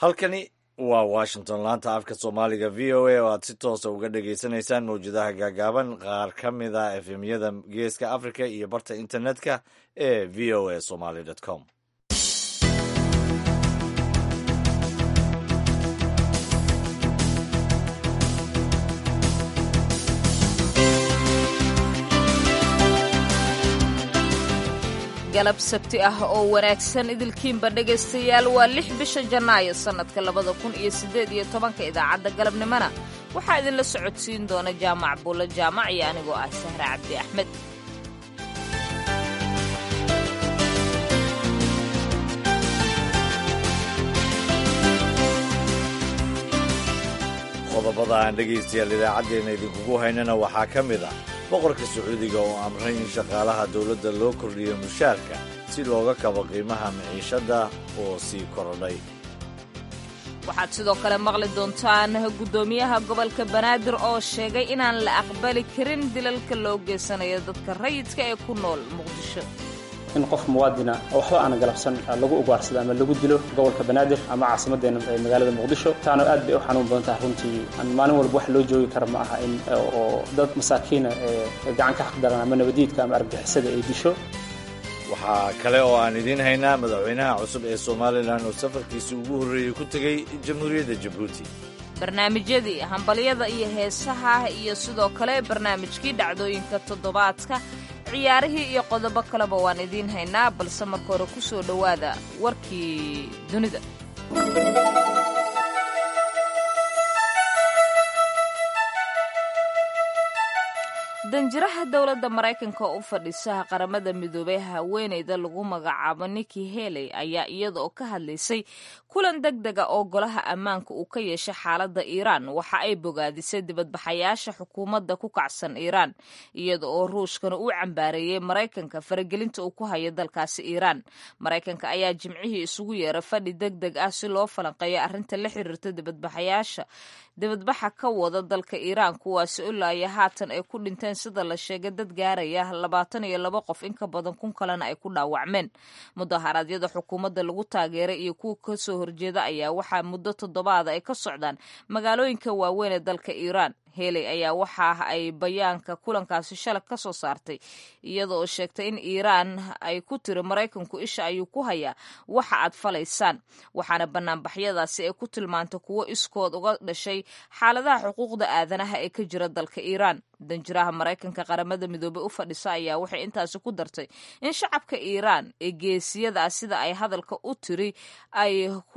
halkani waa washington laanta afka soomaaliga v o a oo aad si toosa uga dhagaysanaysaan mawjadaha gaagaaban qaar ka mid a efemyada geeska africa iyo barta internetka ee v o a somaly com galab sabti ah oo wanaagsan idilkiinba dhegaystayaal waa lix bisha janaayo sannadka labada kun iyo siddeed iyo tobanka idaacadda galabnimona waxaa idinla socodsiin doona jaamac buulo jaamac iyo anigoo ah sahre cabdi axmed qodobada aan dhegaystayaal idaacaddeenna idinkugu haynana waxaa ka mid ah boqorka sacuudiga oo amray in shaqaalaha dowladda loo kordhiyo mushaarka si looga kabo qiimaha maciishadda oo sii korodhay waxaad sidoo kale maqli doontaan guddoomiyaha gobolka banaadir oo sheegay inaan la aqbali karin dilalka loo geysanayo dadka rayidka ee ku nool muqdisho in qof muwaadina waxba aana galabsan lagu ugaarsado ama lagu dilo gobolka banaadir ama caasimaddeena ee magaalada muqdisho taana aad bay u xanuun badan tahay runtii maalin walba wax loo joogi kara ma aha in oo dad masaakiina ee gacan ka xaqdaran ama nabadiidka ama argagixisada ay disho waxaa kale oo aan idiin haynaa madaxweynaha cusub ee somalilan oo safarkiisii ugu horreeyey ku tegey jamhuuriyadda jabuuti barnaamijyadii hambalyada iyo heesaha iyo sidoo kale barnaamijkii dhacdooyinka toddobaadka ciyaarihii iyo qodobo kaleba waan idiin haynaa balse marka hore ku soo dhowaada warkii dunida danjiraha dowladda maraykanka oo u fadhiisaha qaramada midoobay haweeneyda lagu magacaabo niki heley ayaa iyada oo ka hadlaysay kulan deg dega oo golaha ammaanka uu ka yeeshay xaaladda iiraan waxa ay bogaadisay dibadbaxayaasha xukuumadda ku kacsan iiraan iyada oo ruushkana uu cambaareeyey maraykanka faragelinta uu ku hayo dalkaasi iiraan maraykanka ayaa jimcihii isugu yeera fadhi deg deg ah si loo falanqeeyo arrinta la xiriirta dibadbaxayaasha dibadbaxa ka wada dalka iiraan kuwaasi olaaya haatan ay ku dhinteen sida la sheegay dad gaaraya labaatan iyo laba qof in ka badan kun kalena ay ku dhaawacmeen mudaharaadyada xukuumadda lagu taageeray iyo kuwa kasoo horjeeda ayaa waxaa muddo toddobaada ay ka socdaan magaalooyinka waaweyn ee dalka iiraan heley ayaa waxa ay bayaanka kulankaasi shalay ka soo saartay iyada oo sheegtay in iiraan ay ku tiri maraykanku isha ayuu ku hayaa waxa aad falaysaan waxaana banaanbaxyadaasi ay ku tilmaantay kuwo iskood uga dhashay xaaladaha xuquuqda aadanaha ee ka jira dalka iiraan danjiraha maraykanka qaramada midoobey u fadhisa ayaa waxay intaasi ku dartay in shacabka iiraan ee geesiyada ah sida ay hadalka u tiri ay ku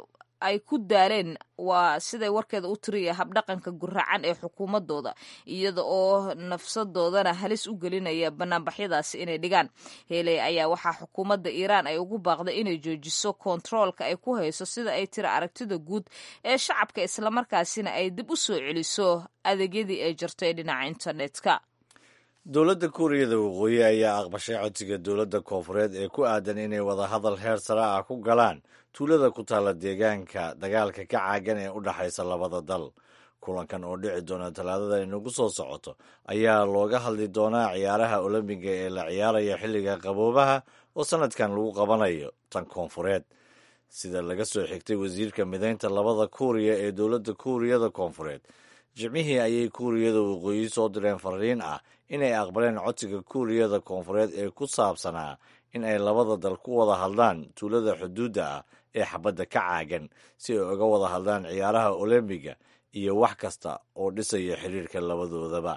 ay ku daaleen waa siday warkeeda u tiriya habdhaqanka guracan ee xukuumadooda iyada oo nafsadoodana halis u gelinaya banaanbaxyadaasi inay dhigaan heley ayaa waxaa xukuumadda iiraan ay ugu baaqday inay joojiso kontaroolka ay ku hayso sida ay tiri aragtida guud ee shacabka islamarkaasina ay dib u soo celiso adeegyadii ay jirto ee dhinaca internetka dowladda kuuriyada waqooyi ayaa aqbashay codsiga dowladda koofureed ee ku aadan inay wadahadal heer sare ah ku galaan tuulada ku taalla deegaanka dagaalka ka caagan ee u dhexaysa labada dal kulankan oo dhici doona talaadada inagu soo socoto ayaa looga hadli doonaa ciyaaraha olombiga ee la ciyaaraya xilliga qaboobaha oo sanadkan lagu qabanayo tan koonfureed sida laga soo xigtay wasiirka midaynta labada kuuriya ee dowladda kuuriyada koonfureed jimcihii ayay kuuriyada waqooyi soo direen fariin ah inay aqbaleen codsiga kuuriyada koonfureed ee ku saabsanaa in ay labada dal ku wada hadlaan tuulada xuduudda ah ee xabadda ka caagan si ay uga wada hadlaan ciyaaraha olombiga iyo wax kasta oo dhisaya xiriirka labadoodaba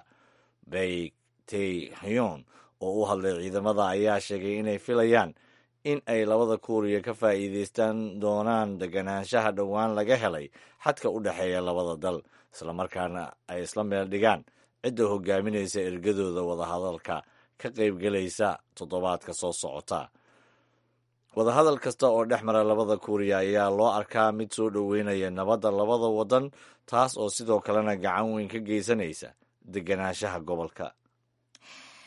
bay tey hyon oo u hadlay ciidamada ayaa sheegay inay filayaan in ay labada kuuriya ka faa'iidaystaan doonaan deganaanshaha dhowaan laga helay xadka u dhexeeya labada dal islamarkaana ay isla meel dhigaan cidda hogaaminaysa ergadooda wadahadalka ka qaybgelaysa toddobaadka soo socota wadahadal kasta oo dhex mara labada kuuriya ayaa loo arkaa mid soo dhoweynaya nabadda labada waddan taas oo sidoo kalena gacan weyn ka geysanaysa deganaanshaha gobolka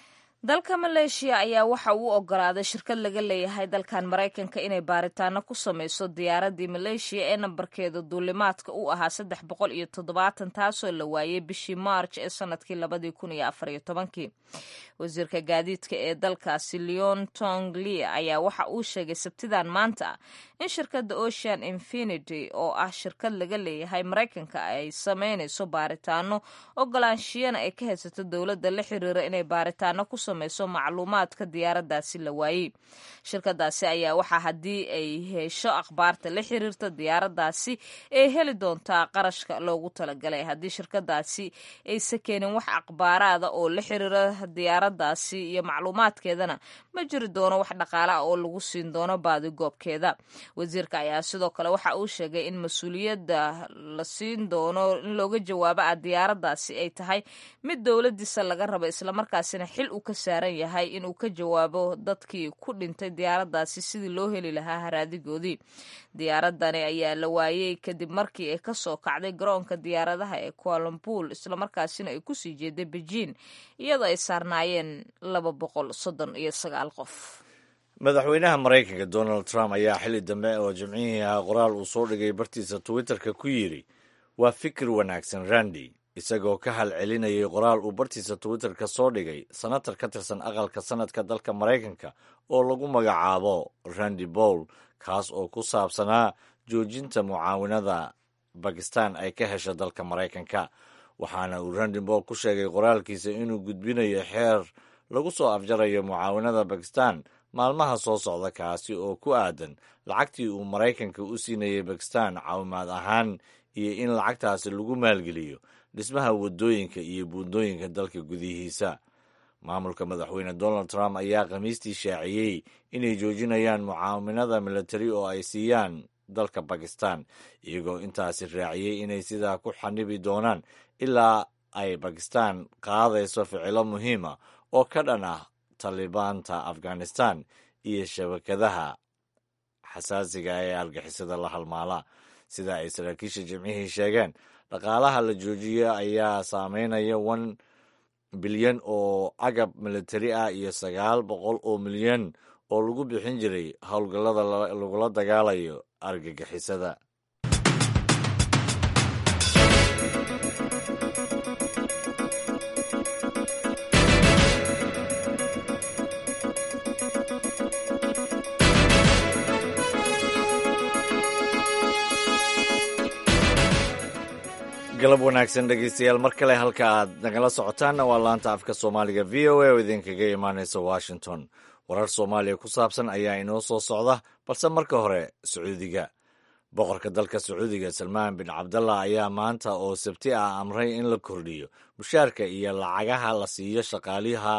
dalka maleeshiya ayaa waxa uu ogolaaday shirkad laga leeyahay dalkan maraykanka inay baaritaano ku sameyso diyaaradii maleeshiya ee nambarkeeda duulimaadka u ahaa saddex boqol iyo toddobaatan taasoo la waayey bishii maarj ee sanadkii labadii kun iyo afar iyo tobankii wasiirka gaadiidka ee dalkaasi leon tonglia ayaa waxa uu sheegay sabtidan maanta in shirkadda ocean infinity oo ah shirkad laga leeyahay maraykanka ay sameynayso baaritaano ogolaanshiyana ay ka haysato dowladda la xiriira inay baaritaano ku sameyso macluumaadka diyaaradaasi la waayey shirkadaasi ayaa waxaa haddii ay hesho akhbaarta la xiriirta diyaaradaasi ay heli doontaa qarashka loogu talagalay haddii shirkadaasi aysa keenin wax akhbaaraada oo la xiriira diyaaradaasi iyo macluumaadkeedana ma jiri doono wax dhaqaale ah oo lagu siin doono baadigoobkeeda wasiirka ayaa sidoo kale waxa uu sheegay in mas-uuliyadda la siin doono in looga jawaabo ah diyaaradaasi ay tahay mid dowladiisa laga rabo islamarkaasina xil uu ka saaran yahay inuu ka jawaabo dadkii ku dhintay diyaaradaasi sidii loo heli lahaa haraadigoodii diyaaradani ayaa la waayey kadib markii ay kasoo kacday garoonka diyaaradaha ee kualambuul islamarkaasina ay kusii jeeday bejiin iyadoo ay saarnaayeen laba boqol soddon iyo sagaal qof madaxweynaha maraykanka donald trump ayaa xilli dambe oo jimcihii ahaa qoraal uu soo dhigay bartiisa twitterka ku yidhi waa fikir wanaagsan randi isagoo ka hal celinayay qoraal uu bartiisa twitterka soo dhigay senatar ka tirsan aqalka sanadka dalka maraykanka oo lagu magacaabo randi bowl kaas oo ku saabsanaa joojinta mucaawinada bakistan ay ka hesha dalka maraykanka waxaana uu randi bowl ku sheegay qoraalkiisa inuu gudbinayo xeer lagu soo afjarayo mucaawinada bakistan maalmaha soo socda kaasi oo ku aadan lacagtii uu maraykanka u siinayay bakistan caawimaad ahaan iyo in lacagtaasi lagu maalgeliyo dhismaha waddooyinka iyo buundooyinka dalka gudihiisa maamulka madaxweyne donald trump ayaa khamiistii shaaciyey inay joojinayaan mucaaminada militari oo ay siiyaan dalka bakistan iyagoo intaasi raaciyey inay sidaa ku xanibi doonaan ilaa ay bakistan qaadayso ficilo muhiima oo ka dhan ah talibaanta afghanistan iyo shabakadaha xasaasiga ee argixisada la halmaala sida ay saraakiisha jimcihii sheegeen dhaqaalaha la joojiyo ayaa saameynaya one bilyan oo agab militari ah iyo sagaal boqol oo milyan oo lagu bixin jiray howlgallada lagula dagaalayo argagixisada galab wanaagsan dhegeystayaal mar kale halka aad nagala socotaanna waa laanta afka soomaaliga v o a oo idinkaga imaanaysa washington warar soomaaliya ku saabsan ayaa inoo soo socda balse marka hore sacuudiga boqorka dalka sacuudiga salmaan bin cabdallah ayaa maanta oo sabti ah amray in la kordhiyo mushaarka iyo lacagaha la siiyo shaqaaliha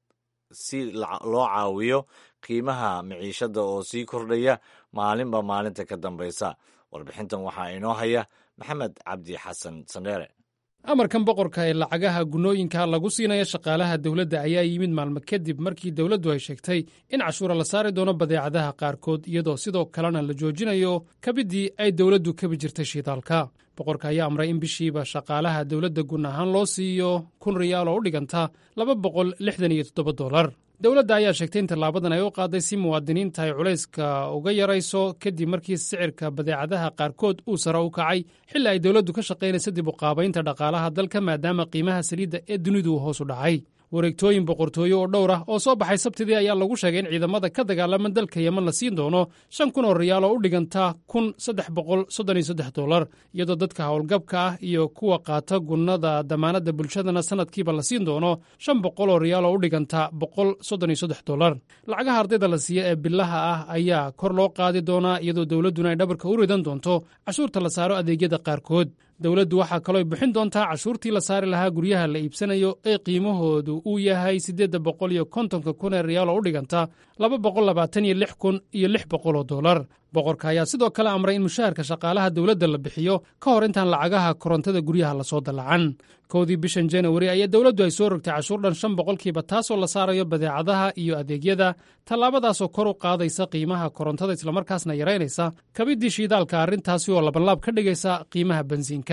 si loo caawiyo qiimaha miciishada oo sii kordhaya maalinba maalinta ka dambaysa warbixintan waxaa inoo haya maxamed cabdi xasan sandheere amarkan boqorka ee lacagaha gunooyinka lagu siinaya shaqaalaha dowladda ayaa yimid maalmo kadib markii dowladdu ay sheegtay in cashuura la saari doono badeecadaha qaarkood iyadoo sidoo kalena la joojinayo kabiddii ay dowladdu kabi jirtay shiidaalka boqorka ayaa amray in bishiiba shaqaalaha dowladda gun ahaan loo siiyo kun riyaal oo u dhiganta laba boqol lixdan iyo toddoba dolar dowladda ayaa sheegtay in tallaabadan ay u qaaday si muwaadiniinta ay culayska uga yarayso kadib markii sicirka badeecadaha qaarkood uu sare u kacay xilli ay dowladdu ka shaqaynaysa dib u qaabaynta dhaqaalaha dalka maadaama qiimaha saliidda ee dunidu hoos u dhacay wareegtooyin boqortooye oo dhowr ah oo soo baxay sabtidii ayaa lagu sheegay in ciidamada ka dagaalama dalka yeman la siin doono shan kun oo riyaal oo u dhiganta kun saddex boqol soddon iyo saddex dolar iyadoo dadka howlgabka ah iyo kuwa qaata gunnada damaanadda bulshadana sanadkiiba la siin doono shan boqol oo riyaal oo u dhiganta boqol soddon iyo saddex dolar lacagaha ardayda la siiya ee bilaha ah ayaa kor loo qaadi doonaa iyadoo dowladduna ay dhabarka u ridan doonto cashuurta la saaro adeegyada qaarkood dowladdu waxaa kalooy bixin doontaa cashuurtii la saari lahaa guryaha la iibsanayo ee qiimahoodu uu yahay siddeedda boqol iyo kontonka kun ee riyaal oo u dhiganta laba boqol labaatan iyo lix kun iyo lix boqol oo dolar boqorka ayaa sidoo kale amray in mushaharka shaqaalaha dowladda la bixiyo ka hor intaan lacagaha korontada guryaha lasoo dallacan kowdii bishan janawari ayaa dowladdu ay soo rogtay cashuur dhan shan boqolkiiba taasoo la saarayo badeecadaha iyo adeegyada tallaabadaasoo kor u qaadaysa qiimaha korontada islamarkaasna yaraynaysa kabiddii shiidaalka arrintaasi oo labanlaab ka dhigaysa qiimaha bensiinka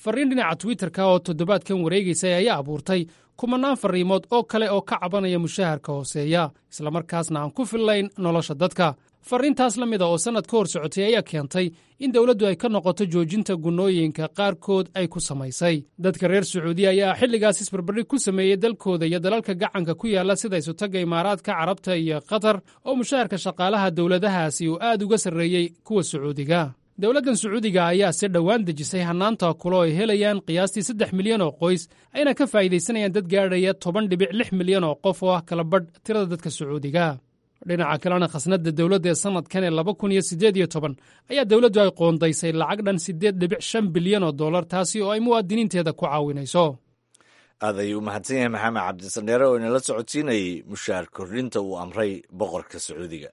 farriin dhinaca twitterka oo toddobaadkan wareegaysay ayaa abuurtay kumanaan farriimood oo kale oo ka cabanaya mushaharka hooseeya islamarkaasna aan ku fillayn nolosha dadka farriintaas la mida oo sannad ka hor socotay ayaa keentay in dowladdu ay ka noqoto joojinta gunnooyinka qaarkood ay ku samaysay dadka reer sacuudiya ayaa xilligaas isbarbardhig ku sameeyey dalkooda iyo dalalka gacanka ku yaalla sida isutagga imaaraadka carabta iyo qatar oo mushaharka shaqaalaha dowladahaasi uu aad uga sarreeyey kuwa sacuudiga dowladdan sacuudiga ayaa si dhowaan dejisay hannaanta kulo ay helayaan qiyaastii saddex milyan oo qoys ayna ka faa'iidaysanayaan dad gaadhaya toban dhibic lix milyan oo qof oo ah kala badh tirada dadka sacuudiga dhinaca kalena khasnadda dowladda ee sannadkan ee laba kun iyo siddeed iyo toban ayaa dowladdu ay qoondaysay lacag dhan siddeed dhibic shan bilyan oo dollar taasi oo ay muwaadiniinteeda ku caawinayso aad ayuu u mahadsan yahay maxamed cabdisandheere oo inala socodsiinayey mushaar kordhinta uu amray boqorka sacuudiga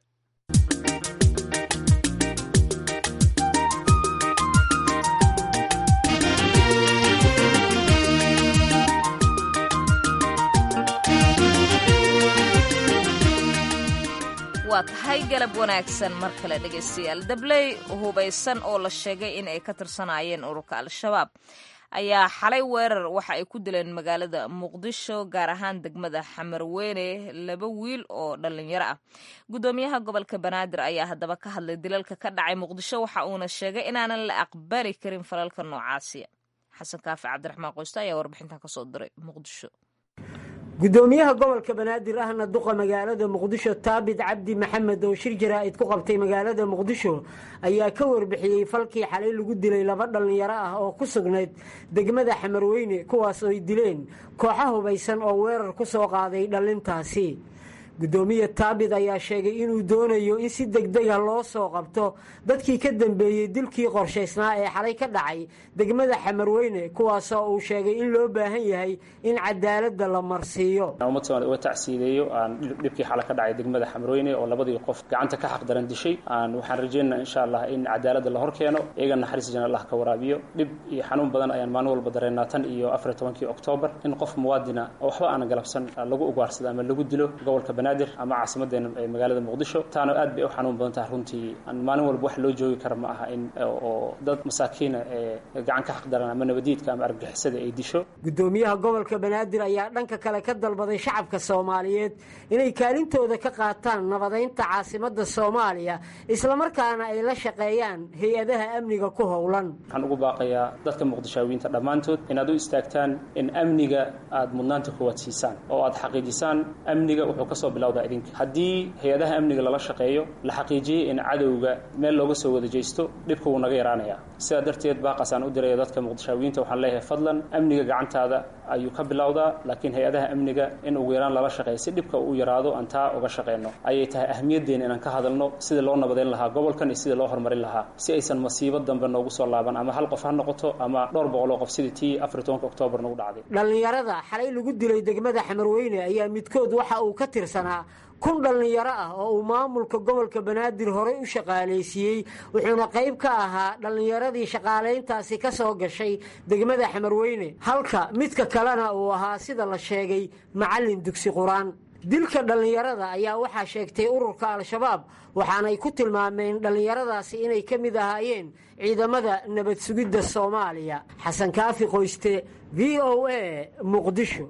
waa tahay galab wanaagsan mar kale dhegaystayaal dabley hubaysan oo la sheegay in ay ka tirsanaayeen ururka al-shabaab ayaa xalay weerar waxa ay ku dileen magaalada muqdisho gaar ahaan degmada xamarweyne laba wiil oo dhallinyaro ah guddoomiyaha gobolka banaadir ayaa haddaba ka hadlay dilalka ka dhacay muqdisho waxa uuna sheegay inaanan la aqbali karin falalka noocaasiya xasan kaafi cabdiraxmaan qoyste ayaa warbixintan kasoo diray muqdisho gudoomiyaha gobolka banaadir ahna duqa magaalada muqdisho taabit cabdi maxamed oo shir jaraa'id ku qabtay magaalada muqdisho ayaa ka warbixiyey falkii xalay lagu dilay laba dhallinyaro ah oo ku sugnayd degmada xamarweyne kuwaas oo ay dileen kooxa hubaysan oo weerar ku soo qaaday dhallintaasi gudoomiye taabit ayaa sheegay inuu doonayo in si degdega loo soo qabto dadkii ka dambeeyey dilkii qorshaysnaa ee xalay ka dhacay degmada xamarweyne kuwaasoo uu sheegay in loo baahan yahay in cadaaladda la marsiiyo ummad soomaalid uga tacsiideeyo aan dhibkii xala ka dhacay degmada xamarweyne oo labadii qof gacanta ka xaq daran dishay aan waxaan rajeynaa insha allah in cadaaladda la hor keeno iyaga naxariis jan allah ka waraabiyo dhib iyo xanuun badan ayaan maalin walba dareennaa tan iyo afar iyo tobankii oktoobar in qof muwaadina oo waxba aana galabsan lagu ugaarsado ama lagu dilo gobolka banaadir ama caasimadeena ee magaalada muqdisho taana aad bay u xanuun badan tahay runtii aan maalin walba wax loo joogi kara ma aha in oo dad masaakiina ee gacan ka xaq daran ama nabadiidka ama argagixisada ay disho gudoomiyaha gobolka banaadir ayaa dhanka kale ka dalbaday shacabka soomaaliyeed inay kaalintooda ka qaataan nabadaynta caasimadda soomaaliya islamarkaana ay la shaqeeyaan hay-adaha amniga ku howlan waxaan ugu baaqayaa dadka muqdishaawiyiinta dhammaantood inaad u istaagtaan in amniga aad mudnaanta koowaad siisaan oo aad xaqiijisaan amniga wuxuu kasoo bilowdaa idinka haddii hay-adaha amniga lala shaqeeyo la xaqiijiyey in cadowga meel looga soo wada jeysto dhibka wuu naga yaraanayaa sidaa darteed baaqasaan u diraya dadka muqdishaawiyiinta waxaan leeyahay fadlan amniga gacantaada ayuu ka bilowdaa laakiin hay-adaha amniga in ugu yaraan lala shaqeeyo si dhibka uu yaraado aan taa uga shaqeyno ayay tahay ahmiyaddeena inaan ka hadalno sidii loo nabadeyn lahaa gobolkan iyo sidii loo horumarin lahaa si aysan masiibo dambe noogu soo laaban ama hal qof ha noqoto ama dhowr boqol oo qof sidii tii afar iyo tobanka oktoobar nagu dhacday dhallinyarada xalay lagu dilay degmada xamarweyne ayaa midkood waxa uu ka tirsanaa kun dhallinyaro ah oo uu maamulka gobolka banaadir horey u shaqaalaysiiyey wuxuuna qayb ka ahaa dhallinyaradii shaqaalayntaasi ka soo gashay degmada xamarweyne halka midka kalena uu ahaa sida la sheegay macallin dugsi qur-aan dilka dhallinyarada ayaa waxaa sheegtay ururka al-shabaab waxaanay ku tilmaameen dhallinyaradaasi inay ka mid ahaayeen ciidamada nabad sugidda soomaaliya xasan kaafi qoyste v o a muqdisho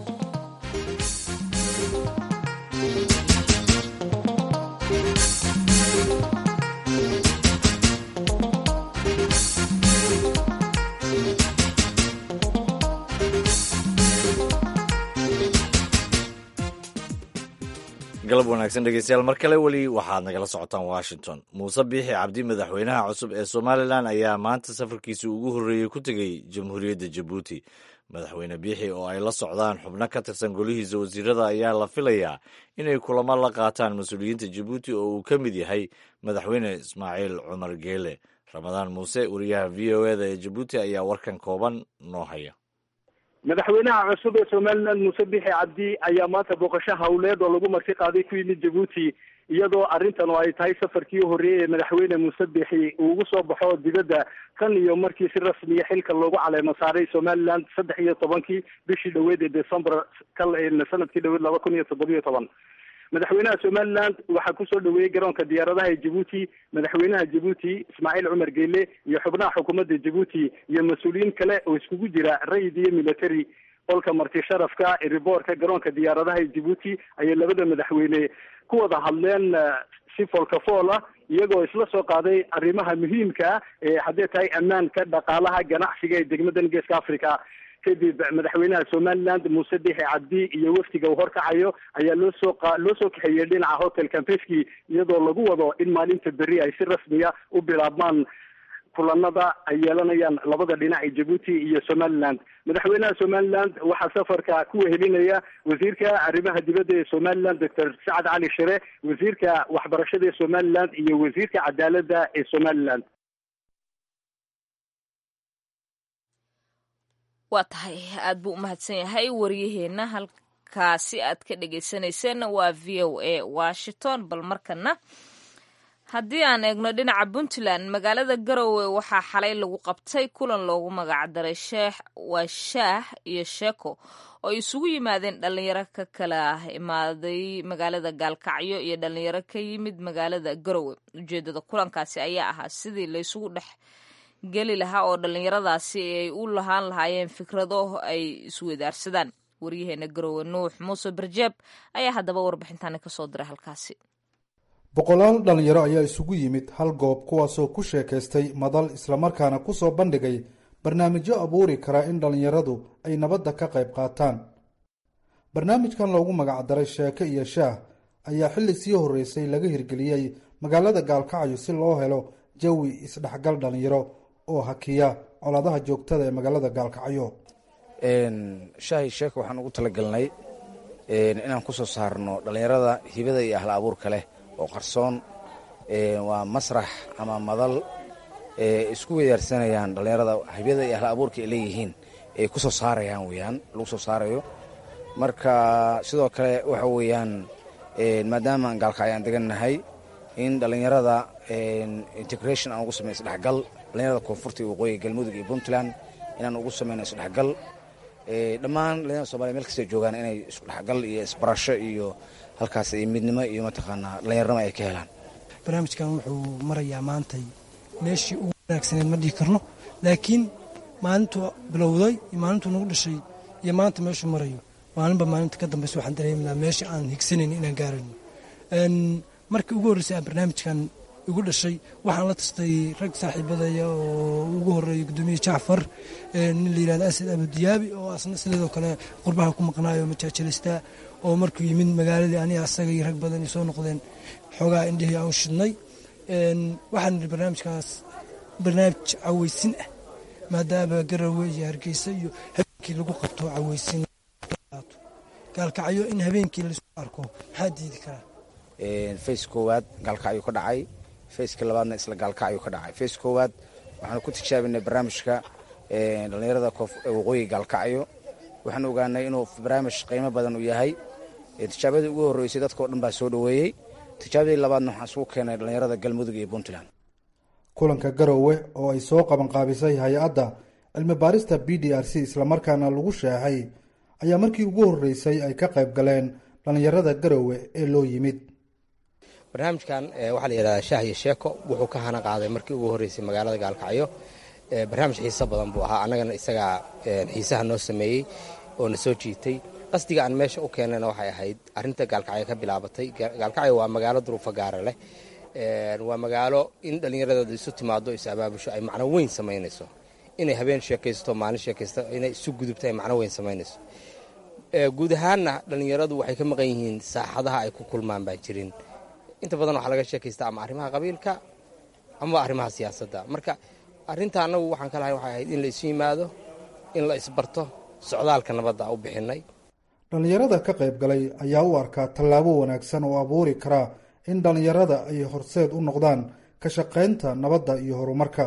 galab wanaagsan dhegeystayaal mar kale weli waxaad nagala socotaan washington muuse biixi cabdi madaxweynaha cusub ee somalilan ayaa maanta safarkiisii ugu horreeyey ku tegey jamhuuriyadda jabuuti madaxweyne biixi oo ay la socdaan xubno ka tirsan golihiisa wasiirada ayaa la filayaa inay kulamo la qaataan mas-uuliyiinta jabuuti oo uu ka mid yahay madaxweyne ismaaciil cumar geele ramadaan muuse wariyaha v o eda ee jabuuti ayaa warkan kooban noo haya madaxweynaha cusub ee somalilan muuse bixi cabdi ayaa maanta booqasho hawleed oo lagu marti qaaday ku yimid jabuuti iyadoo arrintan oo ay tahay safarkii u horreeyey ee madaxweyne muuse bixi uu ugu soo baxo dibadda tan iyo markii si rasmiya xilka loogu caleemo saaray somaliland saddex iyo tobankii bishii dhaweed ee december kal sanadkii dhaweed laba kun iyo toddobiyo toban madaxweynaha somaliland waxaa kusoo dhaweeyey garoonka diyaaradaha ee jabuuti madaxweynaha jabuuti ismaaciil cumar geele iyo xubnaha xukuumadda jabuuti iyo mas-uuliyiin kale oo iskugu jira rayid iyo military qolka marti sharafka riboorka garoonka diyaaradaha ee jabuuti ayay labada madaxweyne ku wada hadleen si foolkafool ah iyagoo isla soo qaaday arrimaha muhiimka ah ee haddee tahay ammaanka dhaqaalaha ganacsiga ee degmadan geeska africa kadib madaxweynaha somaliland muuse bixi cabdi iyo wafdiga uu horkacayo ayaa loo soo loo soo kaxeeyey dhinaca hotel campeski iyadoo lagu wado in maalinta berri ay si rasmiya u bilaabmaan kulanada ay yeelanayaan labada dhinac ee jabuuti iyo somaliland madaxweynaha somaliland waxaa safarka ku wehelinaya wasiirka arrimaha dibadda ee somaliland doctor sacad cali shire wasiirka waxbarashada ee somaliland iyo wasiirka cadaaladda ee somaliland waa tahay aad buu umahadsan yahay waryaheena halkaasi aad ka dhagaysanayseen waa v o a washington bal markana haddii aan eegno dhinaca puntland magaalada garowe waxaa xalay lagu qabtay kulan loogu magacdaray sheekh waa shaah iyo sheeko oo isugu yimaadeen dhalinyaro ka kala imaaday magaalada gaalkacyo iyo dhalinyaro ka yimid magaalada garowe ujeedada kulankaasi ayaa ahaa sidii laysugu dhex geli lahaa oo dhallinyaradaasi ay u lahaan lahaayeen fikrado ay isweydaarsadaan waryaheena garowe nuux muuse barjeeb ayaa haddaba warbixintaani kasoo diray halkaasi boqolaal dhallinyaro ayaa isugu yimid hal goob kuwaasoo ku sheekaystay madal islamarkaana kusoo bandhigay barnaamijyo abuuri kara in dhallinyaradu ay nabadda ka qayb qaataan barnaamijkan loogu magacdaray sheeke iyo shaah ayaa xilli sii horreysay laga hirgeliyey magaalada gaalkacyo si loo helo jawi isdhexgal dhallinyaro oo hakiya colaadaha joogtada ee magaalada gaalkacyo shaahi sheeka waxaan ugu talagalnay inaan ku soo saarno dhallinyarada hibada iyo ahla abuurka leh oo qarsoon waa masrax ama madal isku weydaarsanayaan dhallinyarada hibada iyo ahla abuurka ay leeyihiin ay ku soo saarayaan weyaan lagu soo saarayo marka sidoo kale waxa weeyaan maadaama aan gaalkacyo aan degannahay in dhallinyarada integration aan ugu samey isdhexgal dhallinyarada koonfurta iyo waqooyiga galmudug iyo puntland inaan ugu sameyno isdhexgal dhammaan dhallinyarada somalia meel kastay joogaan inay isdhexgal iyo isbarasho iyo halkaas iyo midnimo iyo mataqaanaa dhallinyarnimo ay ka helaan barnaamijkan wuxuu marayaa maantay meeshii ugu wanaagsaneed ma dhihi karno laakiin maalintuu bilowday iyo maalintuu nagu dhashay iyo maanta meeshuu marayo maalinba maalinta ka dambaysa waxaan dareeminaa meesha aan higsanayn inaan gaarayno markii ugu horreysay aan barnaamijkan igu dhashay waxaan la tastay rag saaxiibadaya oo ugu horeeya gudoomiye jacfar nin la yirahdo asad abudiyaabi oo asna sideedoo kale qurbaha ku maqnaayo majaajalista oo markuu yimid magaaladii aniga asaga iyo rag badan soo noqdeen xoogaa indhihii aan shidnay waxaan idhi barnaamijkaas barnaamij caweysin ah maadaama garawe iyo hargeysa iyo habeenkii lagu qabto caweysin gaalkacyo in habeenkii laisku arko maxaa diidi karaa face koowaad gaalkacyo ka dhacay faceka labaadna isla gaalkacyo ka dhacay face koowaad waxaanu ku tijaabinay barnaamijka dhallinyarada waqooyiga gaalkacyo waxaan ogaanay inuu barnaamij qiimo badan uu yahay tijaabadii ugu horreysay dadkao dhan baa soo dhoweeyey tijaabadii labaadna waxaan isugu keenay dhallinyarada galmudug iyo puntland kulanka garowe oo ay soo qabanqaabisay hay-adda cilmi baarista b d r c islamarkaana lagu sheexay ayaa markii ugu horreysay ay ka qayb galeen dhallinyarada garowe ee loo yimid barnaamijkan waxaa la yidhahdaa shaah iyo sheeko wuxuu ka hana qaaday markii ugu horreysay magaalada gaalkacyo barnaamij xiiso badan buu ahaa annagana isagaa xiisaha noo sameeyey oo na soo jiitay qasdiga aan meesha u keenayna waxay ahayd arrinta gaalkacyo ka bilaabatay gaalkacyo waa magaalo duruufo gaara leh waa magaalo in dhallinyaradeeda isu timaado is abaabusho ay macno weyn samaynayso inay habeen sheekaysto maalin sheekaysto inay isu gudubto ay macno weyn samaynayso guud ahaanna dhallinyaradu waxay ka maqan yihiin saaxadaha ay ku kulmaan baan jirin inta badan waxaa laga sheekaystaa ama arrimaha qabiilka ama arrimaha siyaasadda marka arrinta annagu waxaan ka lahay waxay ahayd in la isu yimaado in la isbarto socdaalka nabadda u bixinay dhallinyarada ka qayb galay ayaa u arkaa tallaabo wanaagsan oo abuuri karaa in dhallinyarada ay horseed u noqdaan ka shaqaynta nabadda iyo horumarka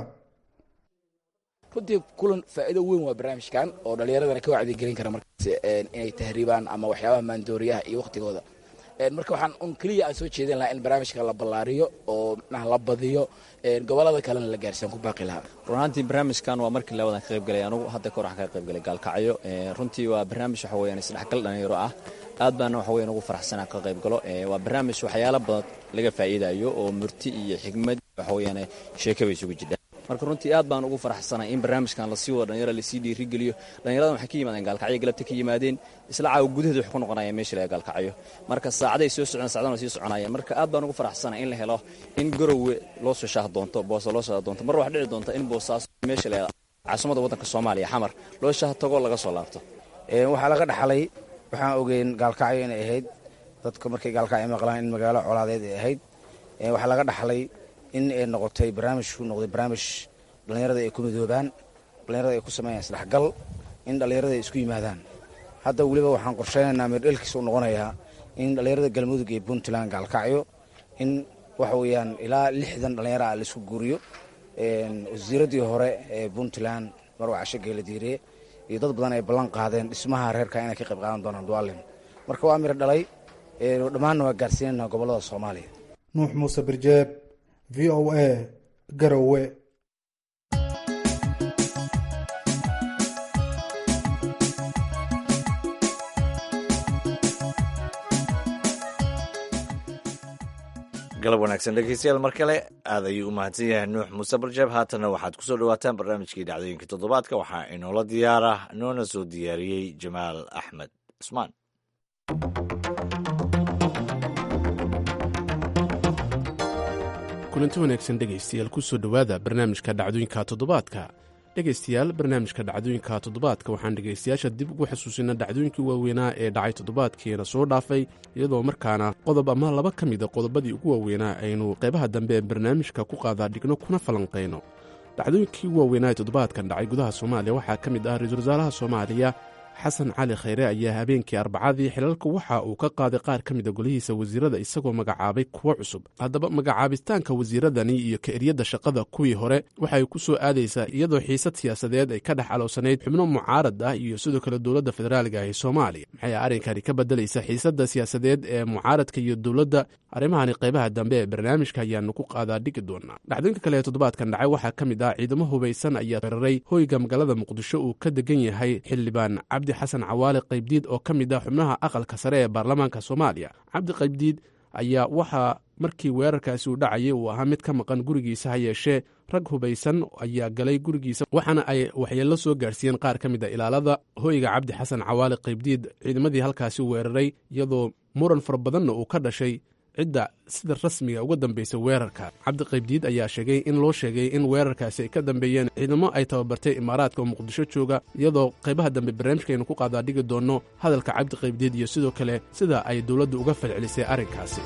runtii kulan faa'iido weyn waa barnaamijkan oo dhallinyaradana ka wacdigelin kara markaas inay tahriibaan ama waxyaabaha maandooriyaha iyo wakhtigooda marka waxaan un keliya aan soo jeedin lahaa in barnaamijka la ballaariyo oo micnaha la badiyo gobolada kalena la gaarsiiyan ku baaqi lahaa run ahaantii barnaamijkan waa markii labadan ka qayb galay anugu hadda kahor waxaan ka qayb galay gaalkacyo runtii waa barnaamij waxa weeyaan isdhexgal dhalinyaro ah aad baana waxa weyan ugu faraxsanaa ka qayb galo waa barnaamij waxyaalo badan laga faa'iidayo oo murti iyo xigmad waxa weyaan sheekaba isugu jidha marka runtii aad baan ugu faraxsanay in barnaamijkan lasii wado dhalinyara lasii dhiirigeliyo dhalinyaradan waxay ka yimaadeen gaalkacyo galabta ka yimaadeen isla caawa gudaheeda waxay ku noqonayeen meesha laga gaalkacyo marka saacaday soo socdeen saacadana sii soconayeen marka aad baan ugu faraxsanay in la helo in garowe loo soo shaah doonto boosa loo shaah doonto mar wax dhici doonta in boosaas meesha la caasimada waddanka soomaaliya xamar loo shaah tago laga soo laabto waxaa laga dhaxlay waxaan ogeyn gaalkacyo inay ahayd dadka markay gaalkacyo maqlaan in magaalo colaadeed ay ahayd waxaa laga dhaxlay in ay noqotay barnaamijku noqday barnaamij dhallinyarada ay ku midoobaan dhallinyarada ay ku sameeyaan isdhexgal in dhallinyarada ay isku yimaadaan hadda weliba waxaan qorsheynaynaa meerdhelkiisa u noqonayaa in dhallinyarada galmudug iyo puntland gaalkacyo in waxa weeyaan ilaa lixdan dhallinyaro ah laisku guuriyo wasiiraddii hore ee puntland marwa casho geeladiiriye iyo dad badan ay ballan qaadeen dhismaha reerka inay ka qayb qaadan doonaan dualin marka waa miro dhalay dhammaanna waa gaarsiinayna gobollada soomaaliya nuux muuse birjeeb v o a garowe galab wanaagsan dhegeystayaal mar kale aad ayuu u mahadsan yahay nuux muuse barjeeb haatanna waxaad ku soo dhowaataan barnaamijkii dhacdooyinka toddobaadka waxaa inoola diyaara noona soo diyaariyey jamaal axmed cusmaan kulanti wanaagsan dhegaystayaal ku soo dhowaada barnaamijka dhacdooyinka toddobaadka dhegaystayaal barnaamijka dhacdooyinka toddobaadka waxaan dhegaystayaasha dib ugu xasuusinaa dhacdooyinkii waaweynaa ee dhacay toddobaadkiina soo dhaafay iyadoo markaana qodob ama laba ka mida qodobadii ugu waaweynaa aynu qaybaha dambe ee barnaamijka ku qaadaa dhigno kuna falanqayno dhacdooyinkii ugu waaweynaa ee toddobaadkan dhacay gudaha soomaaliya waxaa ka mid ah ra-iisul wasaaraha soomaaliya xasan cali khayre ayaa habeenkii arbacadii xilalka waxa uu ka qaaday qaar ka mida golihiisa wasiirada isagoo magacaabay kuwo cusub haddaba magacaabitaanka wasiiradani iyo ka-eryadda shaqada kuwii hore waxay ku soo aadaysaa iyadoo xiisad siyaasadeed ay ka dhex aloosanayd xubno mucaarad ah iyo sidoo kale dowladda federaaliga ee soomaaliya maxay arrinkani ka bedelaysa xiisadda siyaasadeed ee mucaaradka iyo dowladda arrimahani qaybaha dambe ee barnaamijka ayaanu ku qaadaa dhigi doonaa dhacdooyinka kale ee toddobaadkan dhacay waxaa ka mid ah ciidamo hubaysan ayaa weeraray hoyga magaalada muqdisho uu ka degan yahay xildhibaan cabdi xasan cawaale qaybdiid oo ka mid ah xubnaha aqalka sare ee baarlamaanka soomaaliya cabdi qaybdiid ayaa waxaa markii weerarkaasi uu dhacayay uu ahaa mid ka maqan gurigiisa ha yeeshee rag hubaysan ayaa galay gurigiisa waxaana ay waxyeello soo gaarsiiyeen qaar ka mid a ilaalada hoyga cabdi xasan cawaale qaybdiid ciidamadii halkaasi weeraray iyadoo muran fara badanna uu ka dhashay cidda sida rasmiga uga dambaysa weerarka cabdi qaybdiid ayaa sheegay in loo sheegay in weerarkaasi ay ka dambeeyeen ciidamo ay tababartay imaaraadka oo muqdisho jooga iyadoo qaybaha dambe barnaamijkaaynu ku qaadaa dhigi doonno hadalka cabdi qaybdiid iyo sidoo kale sida ay dowladdu uga falcelisay arrinkaasi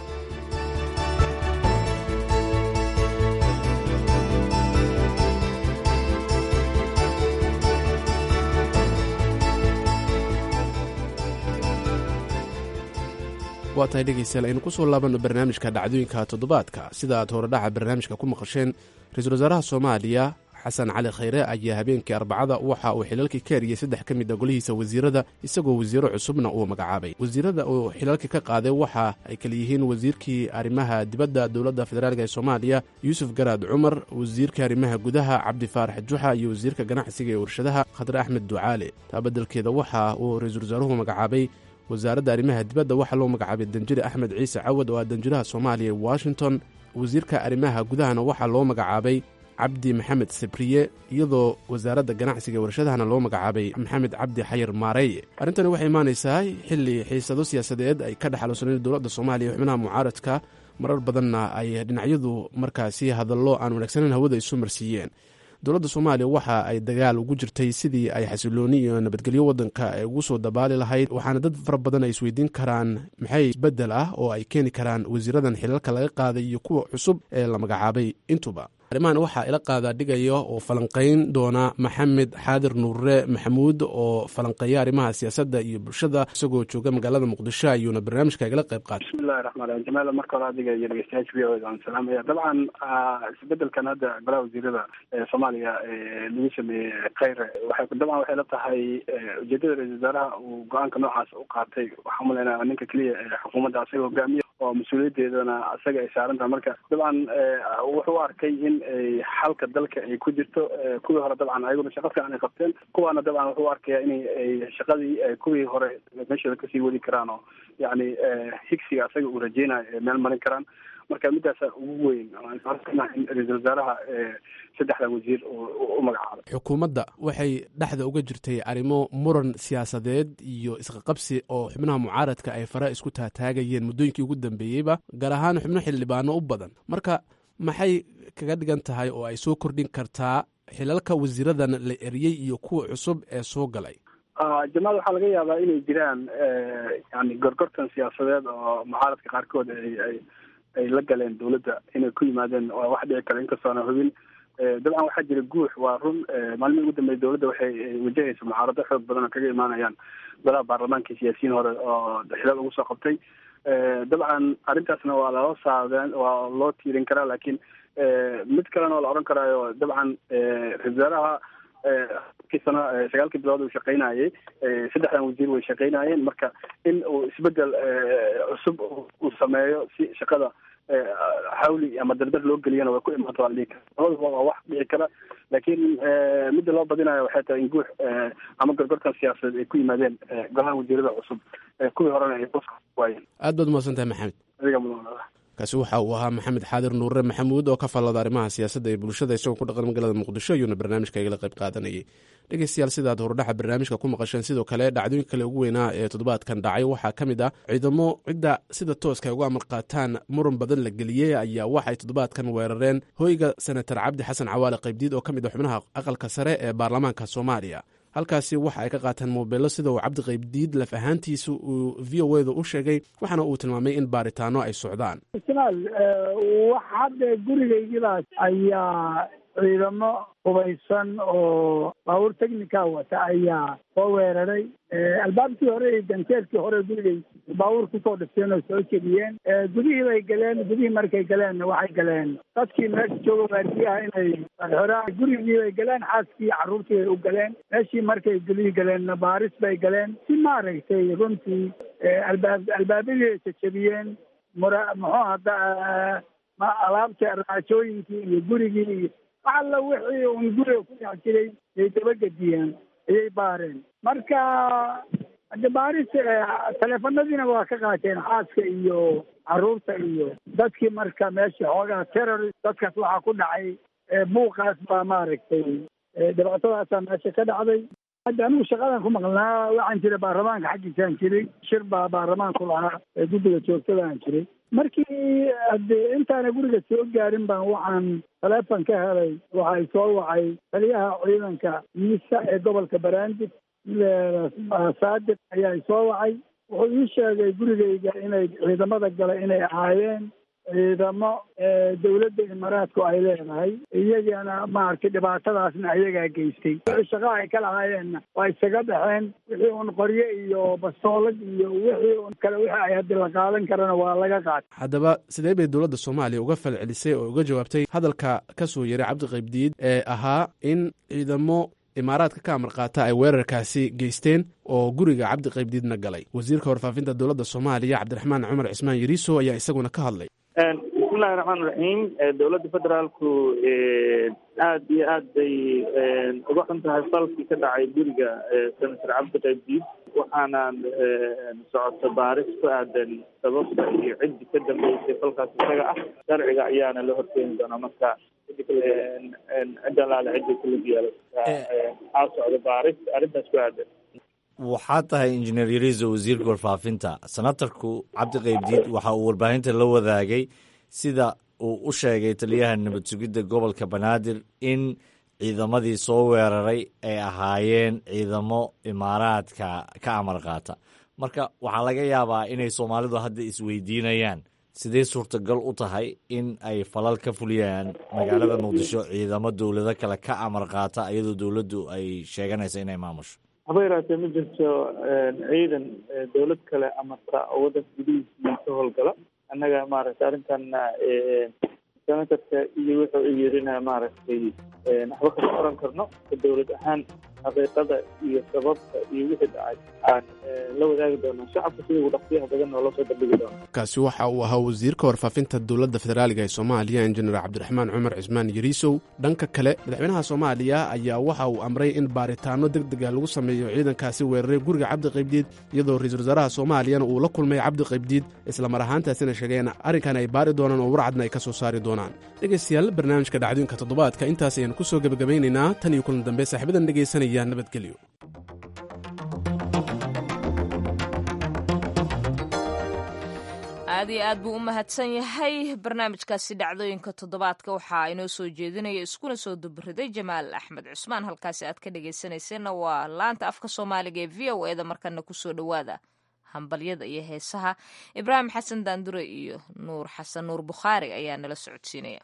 waa tahay dhegaystayaal aynu ku soo laabanno barnaamijka dhacdooyinka toddobaadka sida aad horedhaca barnaamijka ku maqasheen ra-iisul wasaaraha soomaaliya xasan cali khayre ayaa habeenkii arbacada waxa uu xilalkii ka eriyey saddex ka mid a golihiisa wasiirada isagoo wasiiro cusubna uu magacaabay wasiirada uu xilalka ka qaaday waxa ay kala yihiin wasiirkii arrimaha dibadda dowladda federaalk ee soomaaliya yuusuf garaad cumar wasiirka arrimaha gudaha cabdi faarax juxa iyo wasiirka ganacsiga ee warshadaha khadre axmed ducaale taa beddelkeeda waxa uu ra-iisul wasaaruhu magacaabay wasaaradda arrimaha dibadda waxaa loo magacaabay danjire axmed ciise cawad oo ah danjiraha soomaaliya ee washington wasiirka arrimaha gudahana waxaa loo magacaabay cabdi maxamed sabriye iyadoo wasaaradda ganacsiga ee warshadahana loo magacaabay maxamed cabdi xayir maareeye arrintani waxay imaanaysaa xilli xiisado siyaasadeed ay ka dhex aloosanayn dowladda soomaaliya ee xubnaha mucaaradka marar badanna ay dhinacyadu markaasi hadallo aan wanaagsaneyn hawada isu marsiiyeen dowladda soomaaliya waxa ay dagaal ugu jirtay sidii ay xasilooni iyo nabadgelyo waddanka ay ugu soo dabaali lahayd waxaana dad fara badan ay isweydiin karaan maxay isbeddel ah oo ay keeni karaan wasiiradan xilalka laga qaaday iyo kuwa cusub ee la magacaabay intuba arrimahan waxaa ila qaadaa dhigaya oo falanqayn doona maxamed xaadir nuure maxamuud oo falanqeeya arrimaha siyaasadda iyo bulshada isagoo jooga magaalada muqdisho ayuuna barnaamijka igala qayb qaatay bismillahi raxmaan raxiim jamaal marka hore adiga iyo dhegeystayaasha v o da aan salaamaya dabcan isbedelkan hadda golaha wasiirada ee soomaaliya lagu sameeyey kheyre waxay dabcan waxay la tahay ujeedada ra-isul wasaaraha uu go-aanka noocaas u qaatay waxaa umaleynaya ninka keliya ee xukuumadda asaga hogaamiya oo mas-uuliyaddeedana isaga ay saaran tahay marka dabcan wuxuu u arkay in xalka dalka ay ku jirto kuwii hore dabcan ayaguna shaqo fiican ay qabteen kuwaana dabcan wuxuu u arkaya inay shaqadii kuwii hore meeshooda kasii wadi karaan oo yacni higsiga isaga uu rajeynayo meel marin karaan marka midaasa ugu weyn in ra-iisul wasaaraha saddexda wasiir u magacaabay xukuumadda waxay dhexda uga jirtay arrimo muran siyaasadeed iyo isqaqabsi oo xubnaha mucaaradka ay fara isku taataagayeen muddooyinkii ugu dambeeyeyba gaar ahaan xubno xildhibaano u badan marka maxay kaga dhigan tahay oo ay soo kordhin kartaa xilalka wasiiradan la eriyey iyo kuwa cusub ee soo galay jamaal waxaa laga yaabaa inay jiraan yani gorgortan siyaasadeed oo mucaaradka qaarkood ay ay la galeen dawladda inay ku yimaadeen waa wax dhici kara inkastoona hubin dabcan waxaa jira guux waa run maalmihii ugu dambeeyay dawladda waxay wajahaysa mucaarado xoog badan oo kaga imaanayaan golaha baarlamaanka siyaasiyiin hore oo xilal ugu soo qabtay dabcan arrintaasna waa loo saadeen waa loo tiirin karaa laakiin mid kalena oo la odhan karaayo dabcan ra-isul wasaaraha kii sano sagaalkii bilood uu shaqaynayay saddexdan wasiir way shaqaynayeen marka in uu isbedel cusub uu sameeyo si shaqada xawli ama dardar loo geliyana way ku imaanta waa la dhihi kara labadaba waa wax dhici kara laakiin midda loo badinayo waxay tahay in guux ama gorgortan siyaasadeed ay ku yimaadeen golaha wasiirada cusub kuwii horena ay boska waayeen aad baad umahadsan tahay maxamed adiga mudan kaasi waxa uu ahaa maxamed xaadir nuure maxamuud oo ka fallada arrimaha siyaasadda ee bulshada isagoo ku dhaqan magaalada muqdisho ayuuna barnaamijka igala qayb qaadanayay dhegeystayaal sidaad horudhaxa barnaamijka ku maqasheen sidoo kale dhacdooyinka kale ugu weynaa ee toddobaadkan dhacay waxaa ka mid ah ciidamo cidda sida tooska ay uga amar qaataan muran badan la geliyey ayaa waxay toddobaadkan weerareen hoyga senatar cabdi xasan cawaale qaybdiid oo ka mid ah xubnaha aqalka sare ee baarlamaanka soomaaliya halkaasi waxa ay ka qaataan moobeello sida uu cabdi qaybdiid laf ahaantiisa uu v o eda u sheegay waxaana uu tilmaamay in baaritaano ay socdaan ismaal wax hadda gurigaygidaas ayaa ciidamo hubaysan oo baabuur technica wata ayaa soo weeraray albaabkii hore iyo ganteerkii hore gurigay baabuur kusoo dhifteen oo soo jebiyeen gudihii bay galeen gudihii markay galeen waxay galeen dadkii meesha jooga waardiyaha inay xoraan gurigii bay galeen xaaskii carruurtii bay u galeen meeshii markay gulihii galeenna baaris bay galeen si maaragtay runtii albaab albaabadii ay jajebiyeen mura muxuu hadda alaabtii raajooyinkii iyo gurigii iyo wax alla wixii un guriga ku dhex jiray ay dabagediyeen ayay baareen marka hade baaris teleefanadiina waa ka qaateen xaaska iyo carruurta iyo dadkii marka meesha xoogaa terrorist dadkaas waxaa ku dhacay buuqaas baa maaragtay dhibaatadaasaa meesha ka dhacday hadda anigu shaqadan ku maqnaa waxaan jiray baarlamaanka xaggiisaan jiray shir baa baarlamaanku lahaa ee guddiga joogtadaan jiray markii hade intaana guriga soo gaarin baan waxaan taleefon ka helay waxay soo wacay taliyaha ciidanka miisa ee gobolka baraandib saadiq ayaa soo wacay wuxuu ii sheegay gurigayga inay ciidamada gala inay ahaayeen ciidamo dawladda imaaraadku ay leedahay iyagana maaragtay dhibaatadaasna ayagaa geystay wixii shaqa ay ka lahaayeenna waa isaga baxeen wixii un qoryo iyo bastoolad iyo wixii un kale wixii ay haddi la qaadan karana waa laga qaatay haddaba sidee bay dowladda soomaaliya uga falcelisay oo uga jawaabtay hadalka ka soo yeray cabdi qaybdiid ee ahaa in ciidamo imaaraadka ka amar qaata ay weerarkaasi geysteen oo guriga cabdi qaybdiidna galay wasiirka warfaafinta dowladda soomaaliya cabdiraxmaan cumar cismaan yariiso ayaa isaguna ka hadlay bismillahi raxmaan raxiim dowladda federaalku aad iyo aad bay uga xun tahay falkii ka dhacay guriga senator cabdi qaybdiid waxaana socota baaris ku aadan sababta iyo ciddi ka dambeysay falkaas isaga ah sharciga ayaana la horkeeni doonaa marka cidda laale cidda kulug yeelo aa socda baaris arrintaas ku aadan waxaa tahay injineer yariiso wasiirka warfaafinta senatarku cabdi qaybdiid waxa uu warbaahinta la wadaagay sida uu u sheegay taliyaha nabad sugidda gobolka banaadir in ciidamadii soo weeraray ay ahaayeen ciidamo imaaraadka ka amar qaata marka waxaa laga yaabaa inay soomaalidu hadda isweydiinayaan sidee suurtagal u tahay in ay falal ka fuliyaan magaalada muqdisho ciidamo dowlado kale ka amar qaata iyadoo dowladdu ay sheeganaysa inay maamusho haba yaraatee ma jirto ciidan dowlad kale amarta oo waddanka gudihiisii ka howlgala annaga maaragtay arrintanna senatarka iyo wuxuu yirina maaragtay waxba kama oran karno dowlad ahaan xaqiiqada iyo sababta iyo wixii dhacay aan la wadaagi doonaa shacabka sida ugu dhaqsiyaha badan noola soo bandhigi doona kaasi waxa uu ahaa wasiirka warfaafinta dowladda federaaliga ee soomaaliya injineer cabdiraxmaan cumar cismaan yariisow dhanka kale madaxweynaha soomaaliya ayaa waxa uu amray in baaritaano deg dega lagu sameeyo ciidankaasi weeraray guriga cabdi qaybdiid iyadoo ra-iisul wasaaraha soomaaliyana uu la kulmay cabdi qaybdiid islamar ahaantaasina sheegeen arrinkan ay baari doonaan oo warcadna ay ka soo saari doonaan dhegaystayaal barnaamijka dhacdooyinka toddobaadka intaas ayaan ku soo gebagabaynaynaa tan iyo kulan dambe saaxiibadan dhegaysanaya nabadgelyo aad iyo aad buu u mahadsan yahay barnaamijkaasi dhacdooyinka toddobaadka waxaa inoo soo jeedinaya iskuna soo dubariday jamaal axmed cusmaan halkaasi aad ka dhegaysanayseena waa laanta afka soomaaliga ee v o eda markana kusoo dhowaada hambalyada iyo heesaha ibraahim xasan daandure iyo nuur xasan nuur bukhaari ayaa nala socodsiinaya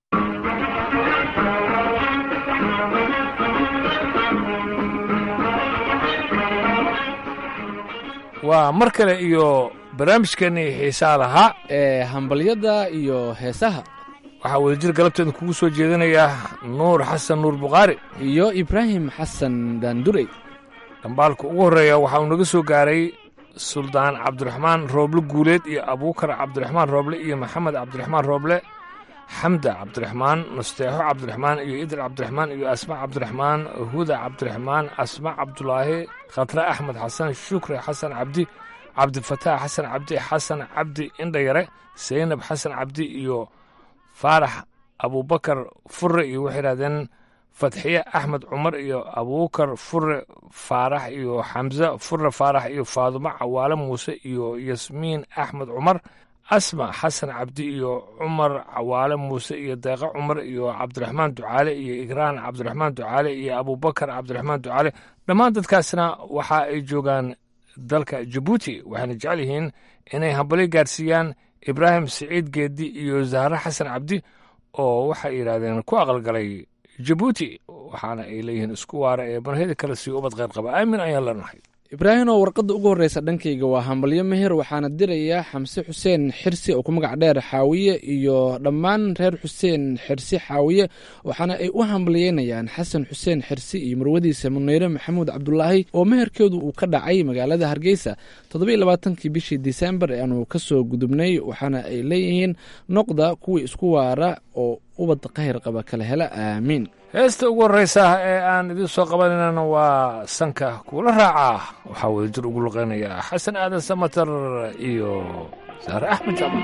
waa mar kale iyo barnaamijkeennii xiisaa lahaa ee hambalyada iyo heesaha waxaa wadajir galabteeda kugu soo jeedinaya nuur xasan nuur bukhaari iyo ibraahim xasan daandurey dhambaalka ugu horreeya waxa uu naga soo gaaray suldaan cabdiraxmaan rooble guuleed iyo abuukar cabdiraxmaan rooble iyo maxamed cabdiraxmaan rooble xamda cabdiraxmaan nasteexo cabdiraxmaan iyo idil cabdiraxmaan iyo asma cabdiraxmaan huda cabdiraxmaan asma cabdulaahi khatre axmed xasan shukri xasan cabdi cabdifataax xasan cabdi xasan cabdi indhayare saynab xasan cabdi iyo faarax abuubakar fure iyo waxay yidhahdeen fatxiye axmed cumar iyo abuukar fure faarax iyo xamse fure faarax iyo faadumo cawaale muuse iyo yasmiin axmed cumar asma xasan cabdi iyo cumar cawaale muuse iyo deeqo cumar iyo cabdiraxmaan ducaale iyo igraan cabdiraxmaan ducaale iyo abuubakar cabdiraxmaan ducaale dhammaan dadkaasna waxa ay joogaan dalka jabuuti waxayna jecel yihiin inay hambalyo gaarsiiyaan ibraahim siciid geedi iyo zahre xasan cabdi oo waxay yidhaahdeen ku aqalgalay jabuuti waxaana ay leeyihiin isku waara ee barheda kale sii ubad kheyr qaba aamin ayaan leenahay ibraahim oo warqadda ugu horreysa dhankayga waa hambalyo meher waxaana dirayaa xamse xuseen xirsi oo ku magac dheer xaawiye iyo dhammaan reer xuseen xirsi xaawiye waxaana ay u hambalyeynayaan xasan xuseen xirsi iyo marwadiisa muneyre maxamuud cabdulaahi oo meherkeedu uu ka dhacay magaalada hargeysa toddobiiy labaatankii bishii disembar ee aanu ka soo gudubnay waxaana ay leeyihiin noqda kuwii isku waara oo ubad khayr qaba kala hela aamiin heesta ugu horreysa ee aan idiin soo qabanaynan waa sanka kuula raacaa waxaa wadajir ugu luqeynayaa xasan aadan samatar iyo saare axmed jamal